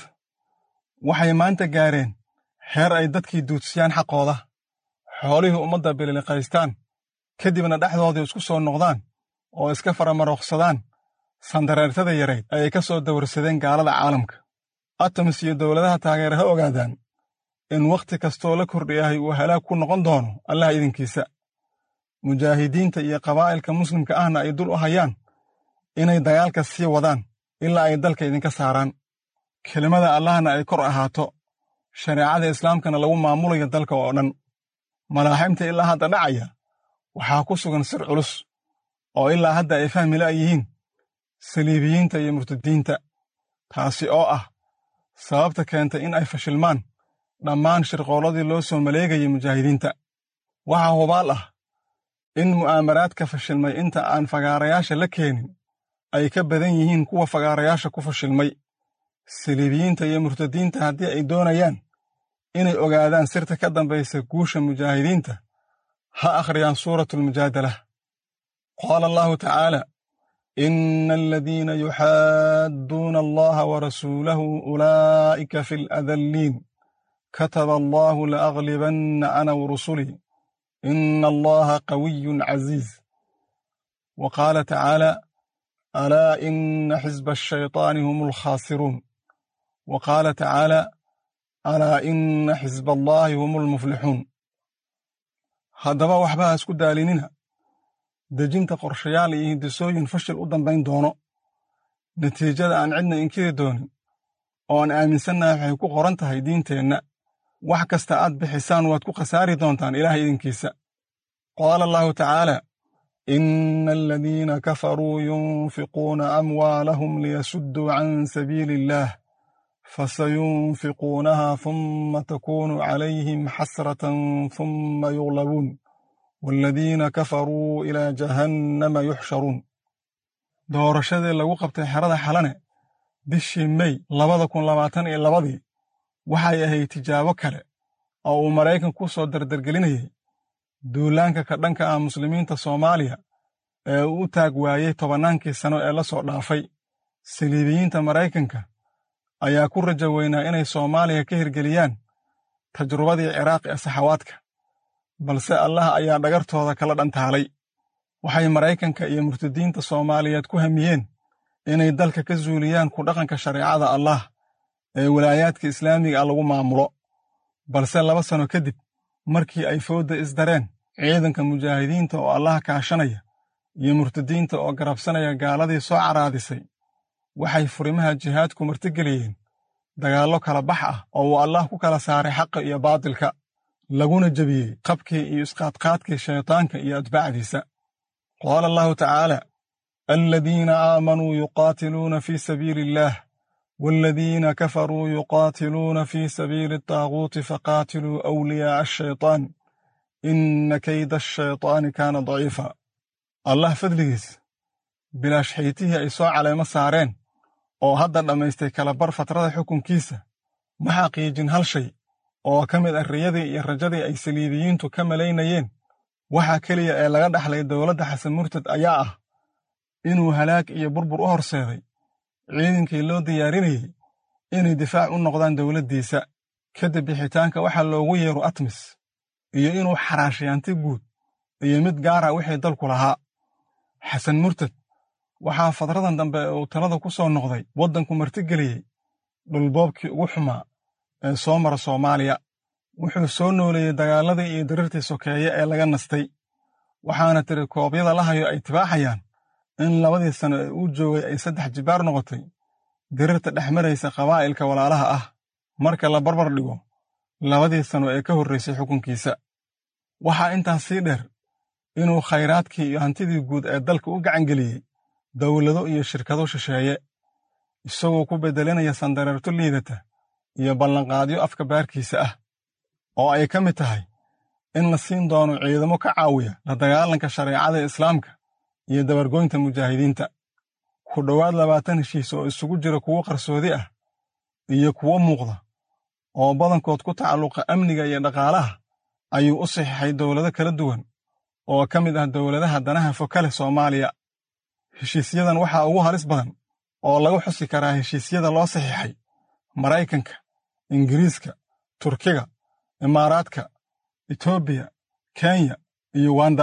waxay maanta gaareen heer ay dadkii duudsiyaan xaqooda xoolihii ummadda bililiqaystaan kadibna dhexdoodii isku soo noqdaan oo iska faramaroqsadaan sandareertada yarayd ayay ka soo dawarsadeen gaalada caalamka atoms iyo dowladaha taageera ha ogaadaan in wakhti kastoo la kordhiyahay uu halaag ku noqon doono allah idinkiisa mujaahidiinta iyo qabaa'ilka muslimka ahna ay dul u hayaan inay dagaalka sii wadaan ilaa ay dalka idinka saaraan kelimada allahna ay kor ahaato shareecada islaamkana lagu maamulayo dalka oo dhan malaaximta ilaa hadda dhacaya waxaa ku sugan sir culus oo ilaa hadda ay fahmi la' yihiin saliibiyiinta iyo murtadiinta taasi oo ah sababta keentay in ay fashilmaan dhammaan shirqoolladii loo soo maleegayay mujaahidiinta waxaa hubaal ah in mu'aamaraadka fashilmay inta aan fagaarayaasha la keenin ay ka badan yihiin kuwa fagaarayaasha ku fashilmay saliibiyiinta iyo murtadiinta haddii ay doonayaan inay ogaadaan sirta ka dambaysa guusha mujaahidiinta ha akhriyaan suuratulmujaadala qaala allahu tacaala ina aladiina yuxaadduuna allaha warasuulahu ulaa'ika fi aladalliin kataba allahu laaglibanna ana warusulii ina allaha qawiyun caziiz wa qaala tacaala alaa ina xisba ashayطaani hum alkhaasiruun wa qaala tacaala alaa ina xisba allaahi hum almuflixuun haddaba waxba ha isku daalinina dejinta qorshayaal iyo hindisooyin fashil u dambayn doono natiijada aan cidna inkiri doonin oo aan aaminsannahay waxay ku qoran tahay diinteenna wax kasta aad bixisaan waad ku khasaari doontaan ilaah idinkiisa qaala allahu tacaala ina aladiina kafaruu yunfiquuna amwaalahum liyasudduu can sabiili illaah فسينفقونها ثم تكون عليهم حسرة ثم يغلبون والذين كفروا إلى جهنم يحشرون doorashadii lagu qabtay xerada xalane bishii mey labada kun labaatan iyo labadii waxay ahayd tijaabo kale oo uu maraykan ku soo dardargelinayay duulaanka ka dhanka ah muslimiinta soomaaliya ee uu u taag waayey tobannaankii sano ee la soo dhaafay saliibiyiinta maraykanka ayaa ku rajo weynaa inay soomaaliya ka hirgeliyaan tajrubadii ciraaq ee saxawaadka balse allah ayaa dhagartooda kala dhantaalay waxay maraykanka iyo murtadiinta soomaaliyeed ku hamiyeen inay dalka ka zuuliyaan ku dhaqanka shareecada allah ee walaayaadka islaamiga ah lagu maamulo balse laba sano kadib markii ay foodda isdareen ciidanka mujaahidiinta oo allah kaashanaya iyo murtadiinta oo garabsanaya gaaladii soo caraadisay waxay furimaha jihaadku martigeliyeen dagaallo kala bax ah oo uu allah ku kala saaray xaqa iyo baatilka laguna jebiyey qabkii iyo isqaadqaadkii shaytaanka iyo atbaacdiisa qaala allahu tacaala aladiina aamanuu yuqaatiluuna fii sabiili illaah waaladiina kafaruu yuqaatiluuna fii sabiili ataaguuti faqaatiluu awliyaa'a ashaytaan inna kayda ashaytaani kaana daciifa allah fadligiis bilaash xaytihii ay soo caleemo saareen oo hadda dhammaystay kalabar fatrada xukunkiisa ma xaqiijin hal shay oo ka mid ah riyadii iyo rajadii ay saliibiyiintu ka malaynayeen waxaa keliya ee laga dhaxlay dowladda xasan murtad ayaa ah inuu halaag iyo burbur u horseeday ciidankii loo diyaarinayey inay difaac u noqdaan dowladdiisa kadib bixitaanka waxaa loogu yeero atmis iyo inuu xaraashiyaanti guud iyo mid gaara wixii dalku lahaa xasan murtad waxaa fadradan dambe uu talada ku soo noqday waddanku martigeliyey dhulboobkii ugu xumaa ee soo mara soomaaliya wuxuu soo nooleeyey dagaaladii iyo dirirtii sokeeye ee laga nastay waxaana tiri koobyada la hayo ay tibaaxayaan in labadii sano ee uu joogay ay saddex jibaar noqotay dirirta dhex maraysa qabaa'ilka walaalaha ah marka la barbar dhigo labadii sano ee ka horraysay xukunkiisa waxaa intaas sii dheer inuu khayraadkii iyo hantidii guud ee dalka u gacangeliyey dowlado iyo shirkado shisheeye isagoo ku beddelinaya sandareerto liidata iyo ballanqaadyo afka baarkiisa ah oo ay ka mid tahay in la siin doono ciidamo ka caawiya la dagaalanka shareecada islaamka iyo dabargoynta mujaahidiinta ku dhowaad labaatan heshiis oo isugu jira kuwo qarsoodi ah iyo kuwo muuqda oo badankood ku tacalluqa amniga iyo dhaqaalaha ayuu u saxiixay dowlado kala duwan oo ka mid ah dowladaha danaha fokale soomaaliya heshiisyadan waxaa ugu halis badan oo lagu xusi karaa heshiisyada loo saxiixay maraykanka ingiriiska turkiga imaaraadka etoobiya kenya iyo uganda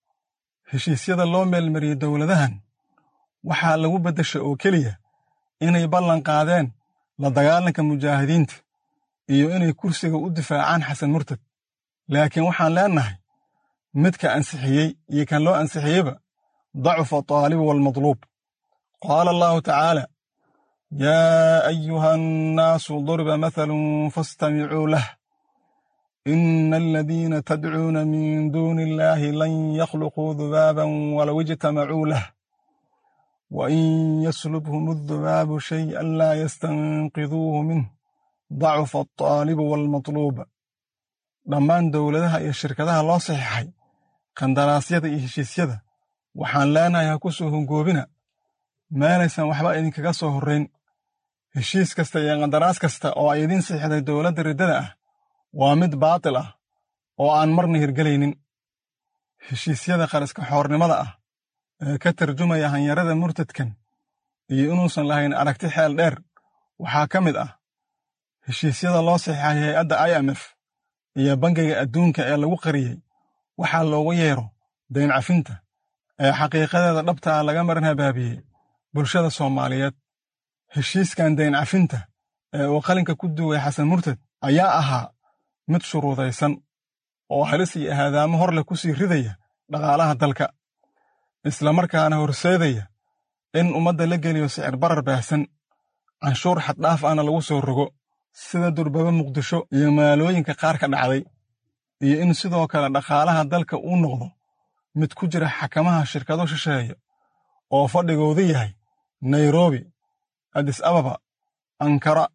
heshiisyada loo meelmariyey dowladahan waxaa lagu beddesha oo keliya inay ballan qaadeen la dagaalanka mujaahidiinta iyo inay kursiga u difaacaan xasan murtad laakiin waxaan leennahay midka ansixiyey iyo kan loo ansixiyeyba dacufa ataalibu waalmadluub qaala allahu tacaala yaa ayuha annaasu duriba mathalun faastamicuu lah ina aladiina tadcuuna min duuni illaahi lan yakhluquu dubaaban walow ijtamacuu lah wain yaslubhum addubaabu shay'an laa yastanqiduuhu minh dacufa altaalibu waalmatluub dhammaan dowladaha iyo shirkadaha loo saxiixay qandaraasyada iyo heshiisyada waxaan leenahay ha ku soo hongoobina meelaysan waxba idinkaga soo horrayn heshiis kasta iyo qandaraas kasta oo ay idiin siixday dowladda riddada ah waa mid baatil ah oo aan marna hirgelaynin heshiisyada qariska xoornimada ah ee ka tarjumaya hanyarada murtadkan iyo inuusan lahayn aragti xeel dheer waxaa ka mid ah heshiisyada loo saxiixay hay-adda i m f iyo bangiga adduunka ee lagu qariyey waxaa loogu yeero dayn cafinta ee xaqiiqadeeda dhabtaa laga maran habaabiyey bulshada soomaaliyeed heshiiskan dayn cafinta ee uu qalinka ku duway xasan murtad ayaa ahaa mid shuruudaysan oo halis iyo ahaadaamo hor leh ku sii ridaya dhaqaalaha dalka islamarkaana horseedaya in ummadda la geliyo sicir barar baahsan canshuur xaddhaaf ahna lagu soo rogo sida durbaba muqdisho iyo magaalooyinka qaar ka dhacday iyo in sidoo kale dhaqaalaha dalka uu noqdo mid ku jira xakamaha shirkado shisheeye oo fadhigoodu yahay nairobi adis ababa ankara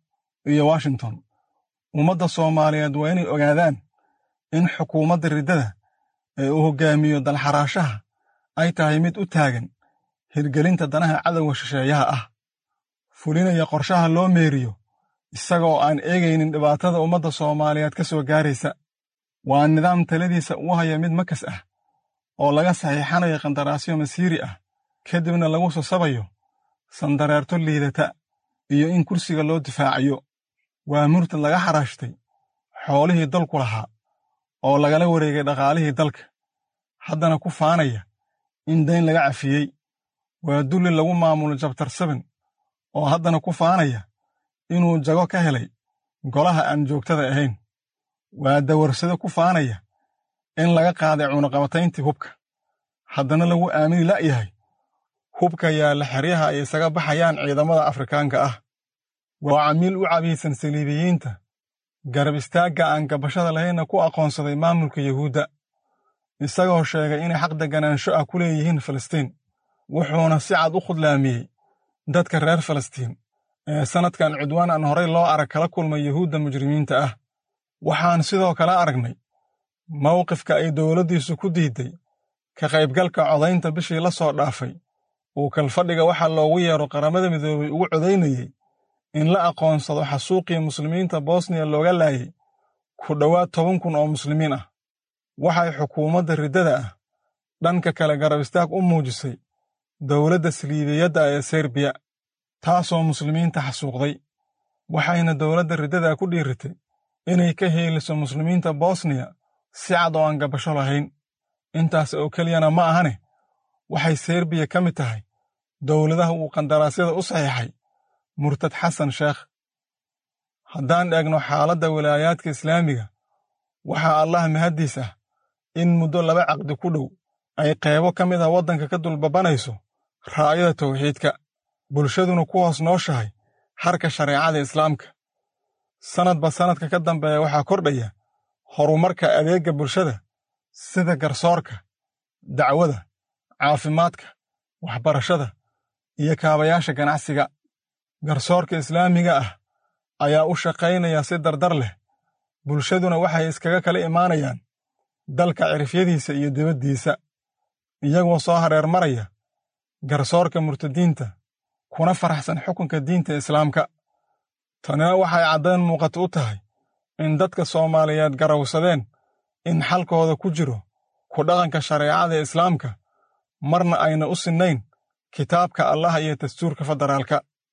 iyo washington ummadda soomaaliyeed waa inay ogaadaan in xukuumadda riddada ee uu hoggaamiyo dalxaraashaha ay tahay mid u taagan hirgelinta danaha cadowga shisheeyaha ah fulinaya qorshaha loo meeriyo isagoo aan eegaynin dhibaatada ummadda soomaaliyeed ka soo gaaraysa waa nidaam taladiisa u haya mid makas ah oo laga saxiixanayo qandaraasyo masiiri ah kadibna lagu sasabayo sandareerto liidata iyo in kursiga loo difaacayo waa murtad laga xaraashtay xoolihii dalku lahaa oo lagala wareegay dhaqaalihii dalka haddana ku faanaya in dayn laga cafiyey waa dulli lagu maamulo jabtar saben oo haddana ku faanaya inuu jago ka helay golaha aan joogtada ahayn waa dawarsado ku faanaya in laga qaaday cunaqabatayntii hubka haddana lagu aamini la'yahay hubka yaalla xeryaha ay isaga baxayaan ciidamada afrikaanka ah waa camiil u cabiidsan saliibiyiinta garab istaagga aan gabashada lahaynna ku aqoonsaday maamulka yuhuudda isagoo sheegay inay xaq deganaansho ah ku leeyihiin falastiin wuxuuna si cad u khudlaamiyey dadka reer falastiin ee sannadkan cudwaan aan horay loo arag kala kulmay yuhuudda mujrimiinta ah waxaan sidoo kale aragnay mawqifka ay dowladdiisu ku diidday ka qaybgalka codaynta bishii la soo dhaafay uu kalfadhiga waxaa loogu yeero qaramada midoobay ugu codaynayey in la aqoonsado xasuuqii muslimiinta bosniya looga laayay ku dhowaad toban kun oo muslimiin ah waxay xukuumadda riddada ah dhanka kale garab istaag u muujisay dowladda saliibiyadda ee serbiya taasoo muslimiinta xasuuqday waxayna dowladda riddada ku dhiiritay inay ka heeliso muslimiinta bosniya si cad oo aan gabasho lahayn intaas oo keliyana ma ahane waxay serbiya ka mid tahay dowladaha uu qandaraasyada u saxiixay murtad xasan sheekh haddaan eegno xaaladda wilaayaadka islaamiga waxaa allah mahaddiis ah in muddo laba caqdi ku dhow ay qaybo ka mid ah waddanka ka dulbabanayso raa'yada tawxiidka bulshaduna ku hoos nooshahay harka shareecada islaamka sannadba sannadka ka dambeeya waxaa kordhaya horumarka adeegga bulshada sida garsoorka dacwada caafimaadka waxbarashada iyo kaabayaasha ganacsiga garsoorka islaamiga ah ayaa u shaqaynaya si dardar leh bulshaduna waxay iskaga kala imaanayaan dalka cirifyadiisa iyo dibaddiisa iyagoo soo hareer maraya garsoorka murtadiinta kuna faraxsan xukunka diinta islaamka tanina waxay caddayn muuqata u tahay in dadka soomaaliyeed garawsadeen in xalkooda ku jiro ku dhaqanka shareecada islaamka marna ayna u sinnayn kitaabka allah iyo dastuurka federaalka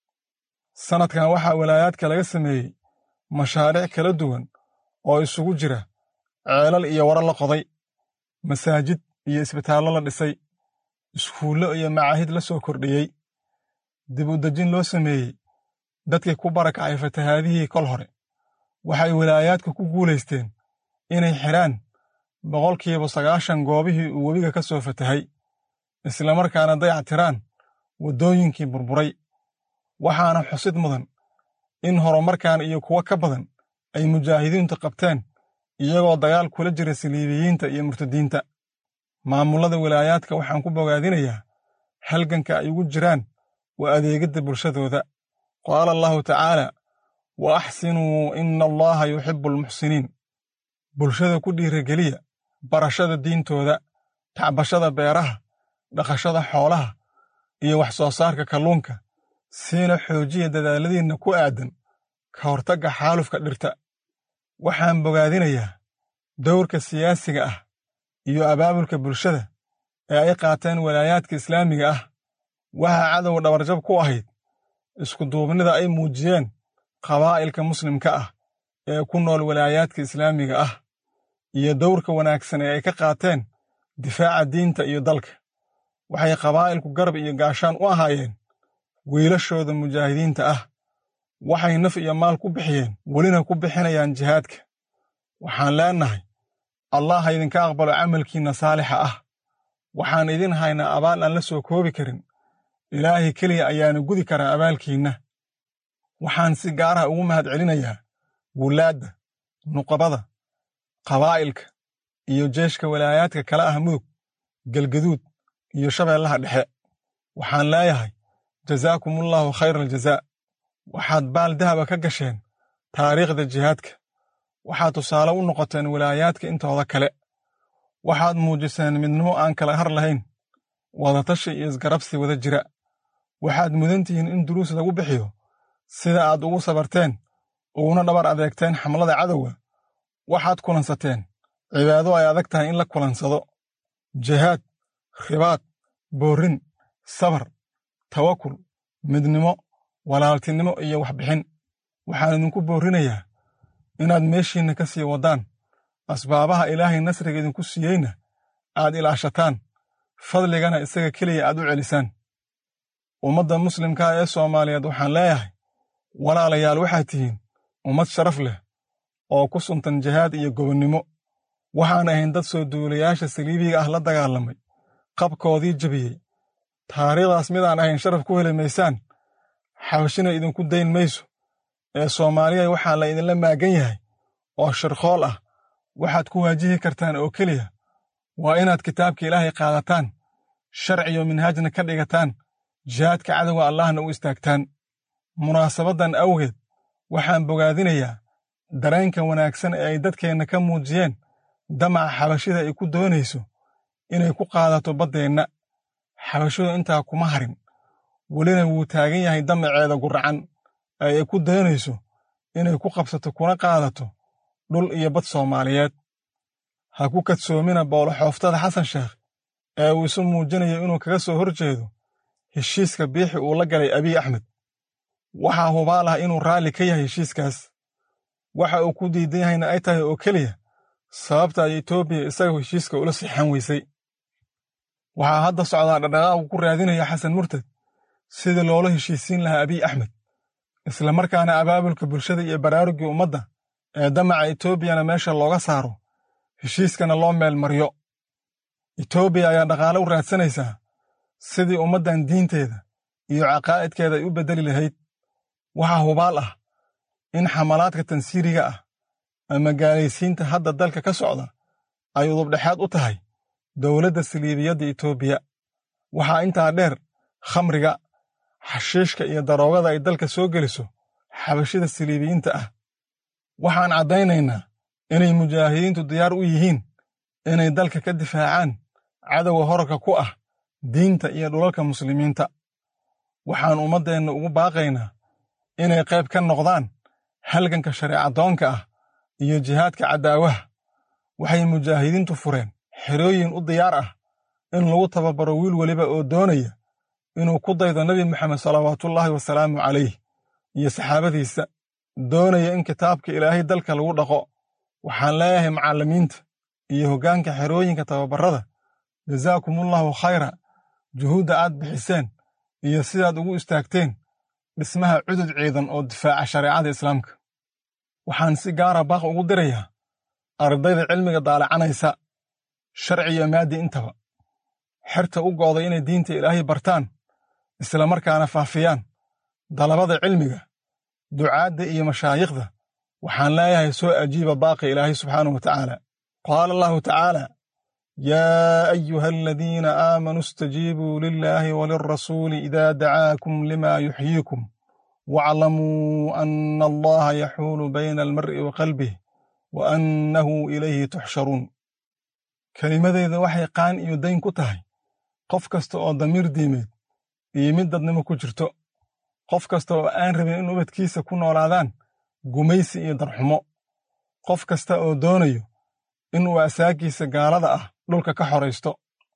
sannadkan waxaa walaayaadka laga sameeyey mashaariic kala duwan oo isugu jira ceelal iyo waro la qoday masaajid iyo isbitaallo la dhisay iskuullo iyo macaahid la soo kordhiyey dib u dejin loo sameeyey dadkii ku barakacay fatahaadihii kol hore waxay walaayaadka ku guulaysteen inay xidhaan boqolkiiba sagaashan goobihii uu webiga ka soo fatahay islamarkaana dayactiraan waddooyinkii burburay waxaana xusid mudan in horumarkan iyo kuwo ka badan ay mujaahidiintu qabteen iyagoo dagaal kula jira saliibiyiinta iyo murtadiinta maamullada wilaayaadka waxaan ku bogaadinayaa halganka ay ugu jiraan waa adeegidda bulshadooda qaala allahu tacaala wa axsinuu ina allaha yuxibbu almuxsiniin bulshada ku dhiirageliya barashada diintooda tacbashada beeraha dhaqashada xoolaha iyo wax soo saarka kalluunka siina xoojiya dadaaladiinna ku aadan ka hortagga xaalufka dhirta waxaan bogaadinayaa dowrka siyaasiga ah iyo abaabulka bulshada ee ay qaateen walaayaadka islaamiga ah waxaa cadow dhabarjab ku ahayd iskuduubnida ay muujiyeen qabaa'ilka muslimka ah ee ku nool walaayaadka islaamiga ah iyo dowrka wanaagsan ee ay ka qaateen difaaca diinta iyo dalka waxay qabaa'ilku garab iyo gaashaan u ahaayeen wiilashooda mujaahidiinta ah waxay naf iyo maal ku bixiyeen welina ku bixinayaan jihaadka waxaan leennahay allah ha idinka aqbalo camalkiinna saalixa ah waxaan idin haynaa abaal aan la soo koobi karin ilaahay keliya ayaana gudi karaa abaalkiinna waxaan si gaaraha ugu mahad celinayaa wulaadda nuqabada qabaa'ilka iyo jeeshka walaayaadka kala ah mudug gelgaduud iyo shabeellaha dhexe waxaan leeyahay jazaakumullaahu khayra aljazaa waxaad baal dahaba ka gasheen taariikhda jihaadka waxaad tusaale u noqoteen wilaayaadka intooda kale waxaad muujiseen midnimo aan kala har lahayn wadatashi iyo isgarabsi wada jira waxaad mudan tihiin in duruus lagu bixiyo sida aad ugu sabarteen uguna dhabar adeegteen xamlada cadowga waxaad kulansateen cibaado ay adag tahay in la kulansado jihaad ribaad boorrin sabar tawakul midnimo walaaltinimo iyo waxbixin waxaan idinku boorrinayaa inaad meeshiinna ka sii waddaan asbaabaha ilaahay nasriga idinku siiyeyna aad ilaashataan fadligana isaga keliya aad u celisaan ummadda muslimkaa ee soomaaliyeed waxaan leeyahay walaalayaal waxaad tihiin ummad sharaf leh oo ku suntan jihaad iyo gobonnimo waxaan ahayn dad soo duulayaasha saliibiga ah la dagaalamay qabkoodii jebiyey taariikhdaas midaan ahayn sharaf ku heli maysaan xabashina idinku dayn mayso ee soomaaliya waxaa la idinla maagan yahay oo shirkhool ah waxaad ku waajihi kartaan oo keliya waa inaad kitaabka ilaahay qaadataan sharciyo minhaajna ka dhigataan jihaadka cadowga allahna u istaagtaan munaasabaddan awgeed waxaan bogaadinayaa dareenka wanaagsan ee ay dadkeenna ka muujiyeen damaca xabashida ay ku doonayso inay ku qaadato baddeenna xabashidu intaa kuma harin welina wuu taagan yahay damaceeda guracan ee ay ku doonayso inay ku qabsato kuna qaadato dhul iyo bad soomaaliyeed ha ku kadsoomina booloxooftada xasan sheekh ee uu isu muujinayo inuu kaga soo hor jeedo heshiiska biixi uu la galay abiy axmed waxaa hubaal ah inuu raalli ka yahay heshiiskaas waxa uu ku diidan yahayna ay tahay oo keliya sababta ay etoobiya isaga heshiiska ula sixan weysay waxaa hadda socdaa dhadhaqaaqu ku raadinaya xasan murtad sidii loola heshiisiin lahaa abiy axmed islamarkaana abaabulka bulshada iyo baraaruggii ummadda ee damaca etoobiyana meesha looga saaro heshiiskana loo meel maryo etoobiya ayaa dhaqaale u raadsanaysaa sidii ummaddan diinteeda iyo caqaa'idkeeda ay u beddeli lahayd waxaa hubaal ah in xamalaadka tansiiriga ah ama gaalaysiinta hadda dalka ka socda ay udubdhexaad u tahay dowladda saliibiyadda etoobiya waxaa intaa dheer khamriga xashiishka iyo daroogada ay dalka soo geliso xabashida saliibiyiinta ah waxaan caddaynaynaa inay mujaahidiintu diyaar u yihiin inay dalka ka difaacaan cadowga horarka ku ah diinta iyo dhulalka muslimiinta waxaan ummaddeenna ugu baaqaynaa inay qayb ka noqdaan halganka shareecadoonka ah iyo jihaadka caddaawaha waxay mujaahidiintu fureen xerooyin u diyaar ah in lagu tababaro wiil weliba oo doonaya inuu ku daydo nebi moxamed salawaatullaahi wasalaamu calayh iyo saxaabadiisa doonaya in kitaabka ilaahay dalka lagu dhaqo waxaan leeyahay macallimiinta iyo hoggaanka xerooyinka tababarrada jazaakumullaahu khayra juhuudda aad bixiseen iyo sidaad ugu istaagteen dhismaha cudud ciidan oo difaaca shareecada islaamka waxaan si gaara baaq ugu dirayaa ardayda cilmiga daalacanaysa sharci iyo maaddi intaba xerta u go'day inay diinta ilaahay bartaan isla markaana faafiyaan dalabada cilmiga ducaadda iyo mashaayikhda waxaan leeyahay soo ajiiba baaqi ilaahay subxaanahu wa tacaala qaala allahu tacaala yaa ayuha aladiina aamanuu istajiibuu lilaahi walilrasuuli idaa dacaakum lima yuxyiikum waaclamuu ana allaha yaxuulu bayna almar'i wa qalbih wa annahu ilayhi tuxsharuun kelimadeyda waxay qaan iyo dayn ku tahay qof kasta oo damiir diimeed iyo mid dadnimo ku jirto qof kasta oo aan rabin in ubadkiisa ku noolaadaan gumaysi iyo darxumo qof kasta oo doonayo inuu asaagiisa gaalada ah dhulka ka xoraysto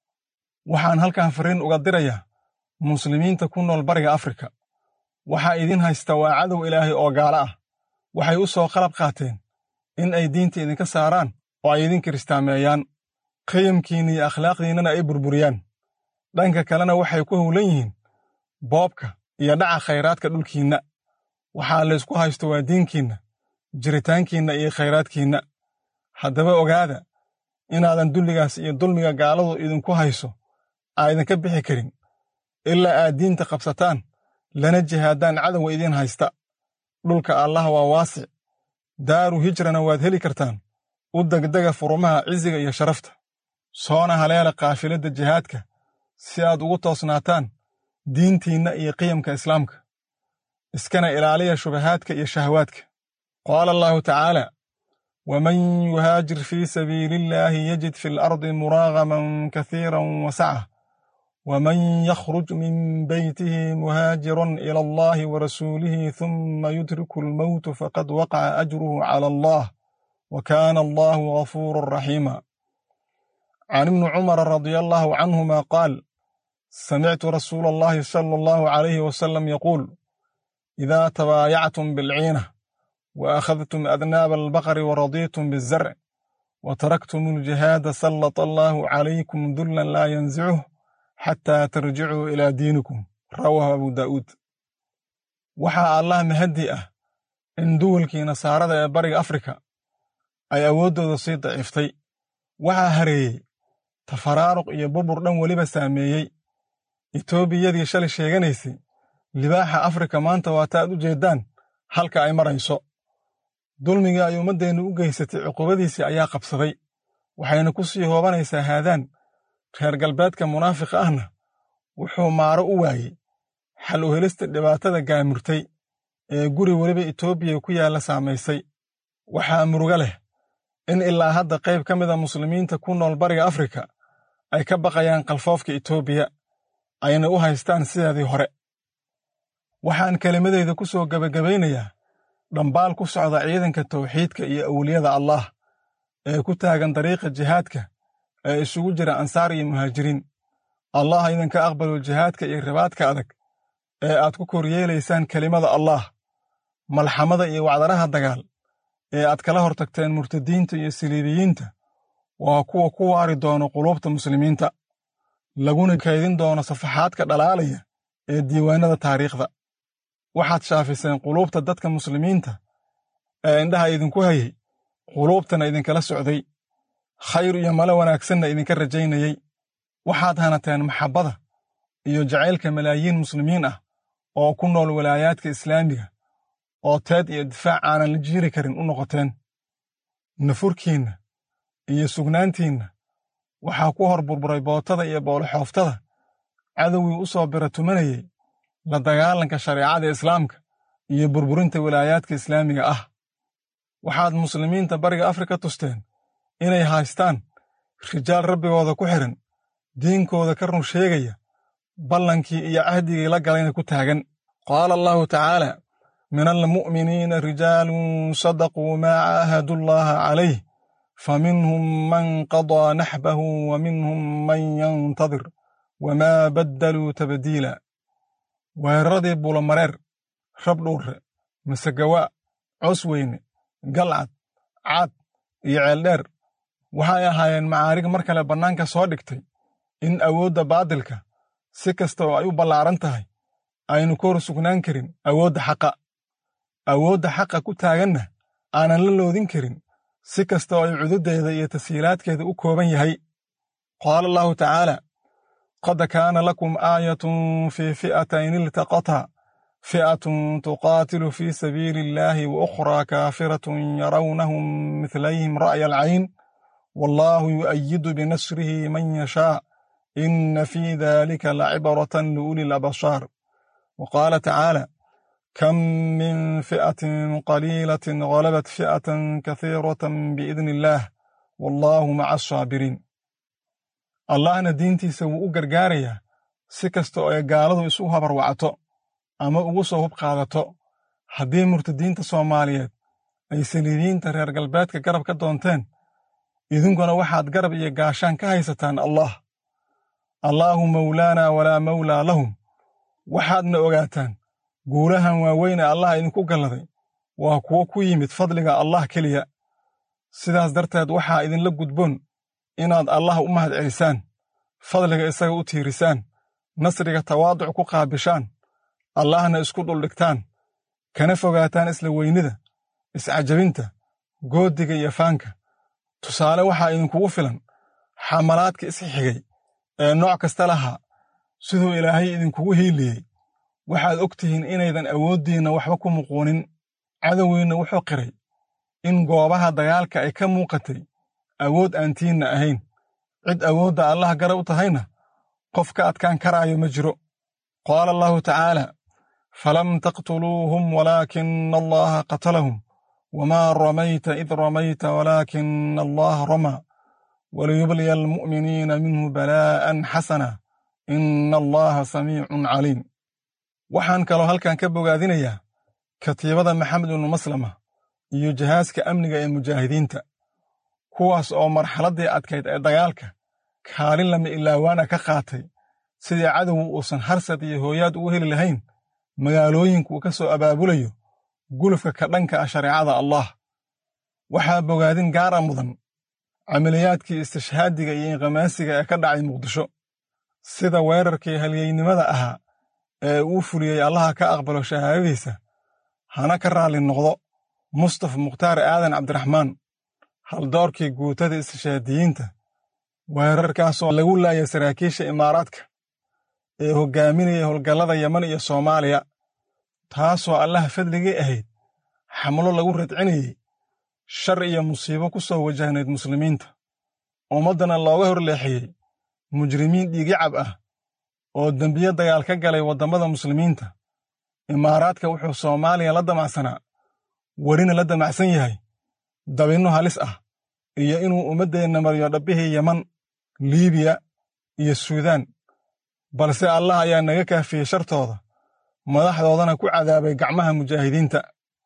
waxaan halkan fariin uga dirayaa muslimiinta ku nool bariga afrika waxaa idin haysta waa cadow ilaahay oo gaalo ah waxay u soo qalab qaateen in ay diinta idinka saaraan oo ay idin kiristaameeyaan qiyamkiinna iyo akhlaaqdiinnana ay burburiyaan dhanka kalena waxay ku howlan yihiin boobka iyo dhaca khayraadka dhulkiinna waxaa laysku haysto waa diinkiinna jiritaankiinna iyo khayraadkiinna haddaba ogaada inaadan dulligaas iyo dulmiga gaaladu idinku hayso aydinka bixi karin ilaa aad diinta qabsataan lana jihaadaan cadowga idiin haysta dhulka allah waa waasic daaru hijrana waad heli kartaan u degdega furumaha cisiga iyo sharafta soona haleela kaafiladda jihaadka si aad ugu toosnaataan diintiinna iyo qiyamka islaamka iskana ilaaliya shubahaadka iyo shahawaadka qaala allahu tacaala waman yuhaajir fii sabiili illaahi yajid fi lardi muraagaman kasiira wasaca ومن يخرج من بيته مهاجرا إلى الله ورسوله ثم يدرك الموت فقد وقع أجره على الله وكان الله غفورا رحيما عن ابن عمر رضي الله عنهما قال سمعت رسول الله صلى الله عليه وسلم يقول إذا تبايعتم بالعينة وأخذتم أذناب البقر ورضيتم بالزرع وتركتم الجهاد سلط الله عليكم ذلا لا ينزعه xataa tarjicuu ilaa diinikum rawaahu abu daa'uud waxaa allah mahaddi ah in duwalkii nasaarada ee bariga afrika ay awooddooda sii daciiftay waxaa hareeyey tafaraaruq iyo burbur dhan weliba saameeyey etoobiyadii shalay sheeganaysay libaaxa afrika maanta waata aad u jeeddaan halka ay marayso dulmigii ay ummaddeennu u geysatay cuqubadiisii ayaa qabsaday waxayna ku sii hoobanaysaa haadaan reer galbeedka munaafiqa ahna wuxuu maaro u waayey xal u helista dhibaatada gaamurtay ee guri weliba etoobiya ku yaalla saamaysay waxaa muruga leh in ilaa hadda qayb ka mida muslimiinta ku nool bariga afrika ay ka baqayaan kalfoofka etoobiya ayna u haystaan sideedii hore waxaan kelimadeyda ku soo gebagabaynayaa dhambaal ku socda ciidanka tawxiidka iyo awliyada allaah ee ku taagan dariiqa jihaadka ee isugu jira ansaar iyo muhaajiriin allah idinka aqbalo jihaadka iyo ribaadka adag ee aad ku koryeelaysaan kelimada allaah malxamada iyo wacdaraha dagaal ee aad kala hortagteen murtadiinta iyo siliibiyiinta waa kuwa ku waari doono quluubta muslimiinta laguna kaydin doono safaxaadka dhalaalaya ee diiwaannada taariikhda waxaad shaafiseen quluubta dadka muslimiinta ee indhaha idinku hayay quluubtana idinkala socday khayr iyo malo wanaagsanna idinka rajaynayey waxaad hanateen maxabbada iyo jacaylka malaayiin muslimiin ah oo ku nool walaayaadka islaamiga oo teed iyo difaac aanan la jiiri karin u noqoteen nafurkiinna iyo sugnaantiinna waxaa ku hor burburay bootada iyo booloxooftada cadowgii u soo bira tumanayey la dagaalanka shareecada islaamka iyo burburinta walaayaadka islaamiga ah waxaad muslimiinta bariga afrika tusteen inay haystaan rijaal rabbigooda ku xidhan diinkooda ka run sheegaya ballankii iyo cahdigii la galayna ku taagan qaala allahu tacaala min almu'miniina rijaalun sadaquu maa caahadu llaaha calayh faminhum man qadaa naxbahu wa minhum man yantadir wamaa baddaluu tabdiila weeraradii bulamareer rabdhuurre masegawaa cosweyne galcad caad iyo ceeldheer waxay ahaayeen macaarig mar kale bannaanka soo dhigtay in awoodda baadilka si kasta oo ay u ballaaran tahay aynu ka hor sugnaan karin awoodda xaqa awoodda xaqa ku taaganna aanan la loodin karin si kasta oo ay cududeeda iyo tashiilaadkeeda u kooban yahay qaala allahu tacaala qad kaana lakum aayatun fii fi'atayn iltaqataa fi'atun tuqaatilu fii sabiili illaahi wa ukhraa kaafiratun yarawnahum midlayhim ra'ya alcayn wallaahu yu'ayidu binasrihi man yashaa inna fii dalika lacibratan liuli labashaar wa qaala tacaala kam min fi'atin qaliilatin galabat fi'atan kasiiratan biidni illaah wallaahu maca asaabiriin allahna diintiisa wuu u gargaarayaa si kasta oo ay gaaladu isu habarwacato ama ugu soo hub qaadato haddii murtadiinta soomaaliyeed ay saliibiyiinta reer galbeedka garab ka doonteen idinkuna waxaad garab iyo gaashaan ka haysataan allah allaahu mawlaanaa walaa mawlaa lahum waxaadna ogaataan guulahan waaweyne allah idinku galladay waa kuwo ku yimid fadliga allah keliya sidaas darteed waxaa idinla gudboon inaad allah u mahad celisaan fadliga isaga u tiirisaan nasriga tawaaduc ku qaabishaan allahna isku dhuldhigtaan kana fogaataan isla weynida iscajabinta goodiga iyo faanka tusaale waxaa idinkugu filan xamalaadka isxigay ee nooc kasta lahaa siduu ilaahay idinkugu hiiliyey waxaad og tihiin inaydan awooddiinna waxba ku muquunin cadowgiinna wuxuu qiray in goobaha dagaalka ay ka muuqatay awood aan tiinna ahayn cid awoodda allah garab u tahayna qof ka adkaan karaayo ma jiro qaala allahu tacaala falam taqtuluuhum walaakina allaha qatalahum wamaa ramayta id ramayta walaakina allaha ramaa waliyubliya almu'miniina minhu balaa'an xasana ina allaha samiicun caliim waxaan kaloo halkan ka bogaadinayaa katiibada maxamed ibnu maslama iyo jihaaska amniga ee mujaahidiinta kuwaas oo marxaladdii adkayd ee dagaalka kaalin lama ilaawaana ka qaatay sidii cadowgu uusan harsad iyo hooyaad ugu heli lahayn magaalooyinka uu ka soo abaabulayo gulufka ka dhanka ah shareecada allah waxaa bogaadin gaara mudan camaliyaadkii istishhaadiga iyo inqamaasiga ee ka dhacay muqdisho sida weerarkii halyeynimada ahaa ee uu fuliyey allaha ka aqbalo shahaadadiisa hana ka raalli noqdo mustaf mukhtaar aadan cabdiraxmaan haldoorkii guutada istishhaadiyiinta weerarkaasoo lagu laayay saraakiisha imaaraadka ee hoggaaminaya howlgallada yeman iyo soomaaliya taasoo allaha fadligii ahayd xamlo lagu radcinayey shar iyo musiibo ku soo wajahnayd muslimiinta ummaddana looga horleexiyey mujrimiin dhiigicab ah oo dembiye dagaal ka galay waddammada muslimiinta imaaraadka wuxuu soomaaliya la damacsanaa welina la damacsan yahay dabinno halis ah iyo inuu ummaddeenna mariyo dhabbihii yeman liibiya iyo suudaan balse allah ayaa naga kaafiyey shartooda madaxdoodana ku cadaabay gacmaha mujaahidiinta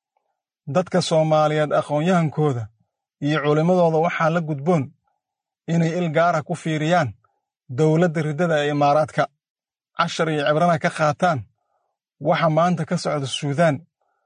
dadka soomaaliyeed aqoon-yahankooda iyo culimmadooda waxaa la gudboon inay il gaara ku fiiriyaan dowladda riddada ee imaaraadka cashar iyo cibrana ka qaataan waxa maanta ka socda suudaan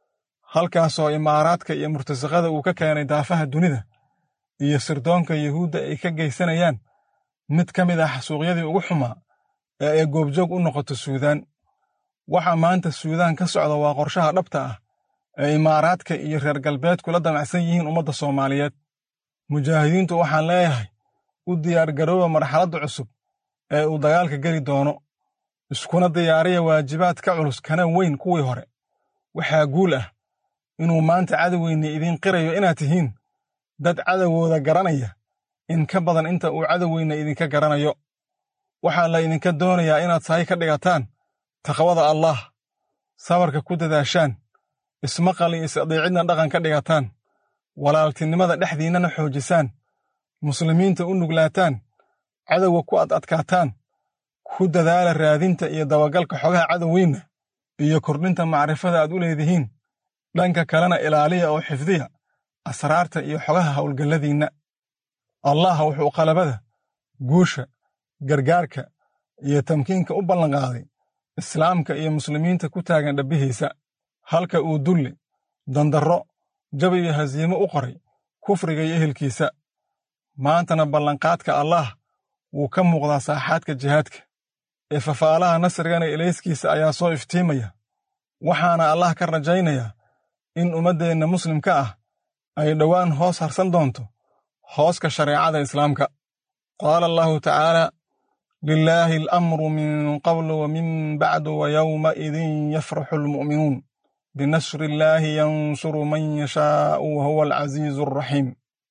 halkaasoo imaaraadka iyo murtasaqada uu ka keenay daafaha dunida iyo sirdoonka yuhuudda ay ka geysanayaan mid ka mid ah xasuuqyadii ugu xumaa ee ay goobjoog u noqoto suudaan waxa maanta suudaan ka socda waa qorshaha dhabta ah ee imaaraadka iyo reer galbeedku la damacsan yihiin ummadda soomaaliyeed mujaahidiintu waxaan leeyahay u diyaargarooba marxaladda cusub ee uu dagaalka geli doono iskuna diyaariya waajibaad ka culus kana weyn kuwii hore waxaa guul ah inuu maanta cadowgeynni idiin qirayo inaad tihiin dad cadowgooda garanaya in ka badan inta uu cadowgeyna idinka garanayo waxaa la idinka doonayaa inaad sahay ka dhigataan taqwada allaah sabarka ku dadaashaan ismaqal iyo is-adeecidna dhaqan ka dhigataan walaaltinimada dhexdiinnana xoojisaan muslimiinta u nuglaataan cadowga ku ad adkaataan ku dadaala raadinta iyo dabagalka xogaha cadowgiinna iyo kordhinta macrifada aad u leedihiin dhanka kalena ilaaliya oo xifdiya asraarta iyo xogaha howlgalladiinna allah wuxuu qalabada guusha gargaarka iyo tamkiinka u ballanqaaday islaamka iyo muslimiinta ku taagan dhabbihiisa halka uu dulli dandarro jab iyo hasiimo u qoray kufriga iyo ehelkiisa maantana ballanqaadka allaah wuu ka muuqdaa saaxaadka jihaadka ee fafaalaha nasrigana ilayskiisa ayaa soo iftiimaya waxaana allah ka rajaynayaa in ummaddeenna muslimka ah ay dhowaan hoos harsan doonto hooska shareecada islaamka qaala allahu tacaala lilaahi alamru min qablu wa min bacdu wa yowmaidin yafraxu almu'minuun binasri illaahi yansuru man yashaa'u wa huwa alcaziizu alraxiim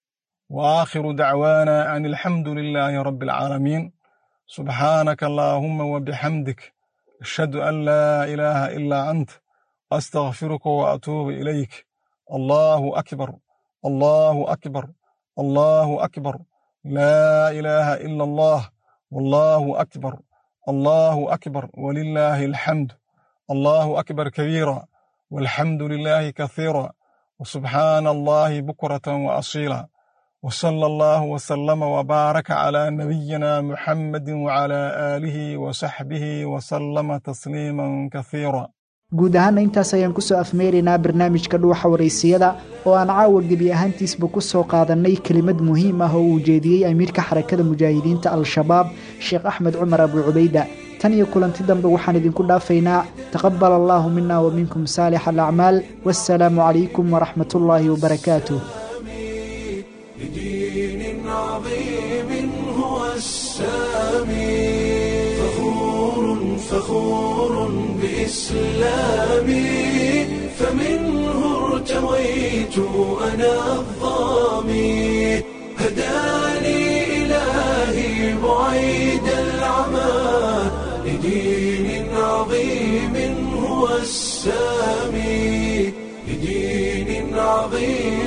wa aakhiru dacwaana an alxamdu lilaahi rabbi alcaalamiin subxaanaka allaahumma wa bixamdik ashhadu an laa ilaaha ilaa ant astakfiruka wa atuubu ilayk allaahu akbar allaahu akbar allaahu akbar laa ilaaha ila allah wallaahu akbar allaahu akbar walilaahi alxamd allaahu akbar kabiira walxamdu lilaahi kasiira وسبحان الله بكرة وأصيلا وصلى الله وسلم وبارك على نبينا محمد وعلى آله وصحبه وسلم تسليما كثيرا guud ahaana intaas ayaan kusoo afmeeraynaa barnaamijka dhuuxa waraysiyada oo aan caawa gebi ahaantiisba ku soo qaadannay kelimad muhiim ah oo uu jeediyey amiirka xarakada mujaahidiinta al-shabaab sheekh axmed cumar abu cubayda tan iyo kulanti dambe waxaan idinku dhaafaynaa taqabal allaahu mina wa minkum saalix alacmaal wassalaamu calaykum waraxmat ullaahi wabarakaatuh بدين عظيم هو السامي فخور فخور بإسلامي فمنه ارتويت أنا الظامي هداني إلهي بعيد العمى لدين عظيم هو السامي لدين عظيم عظيم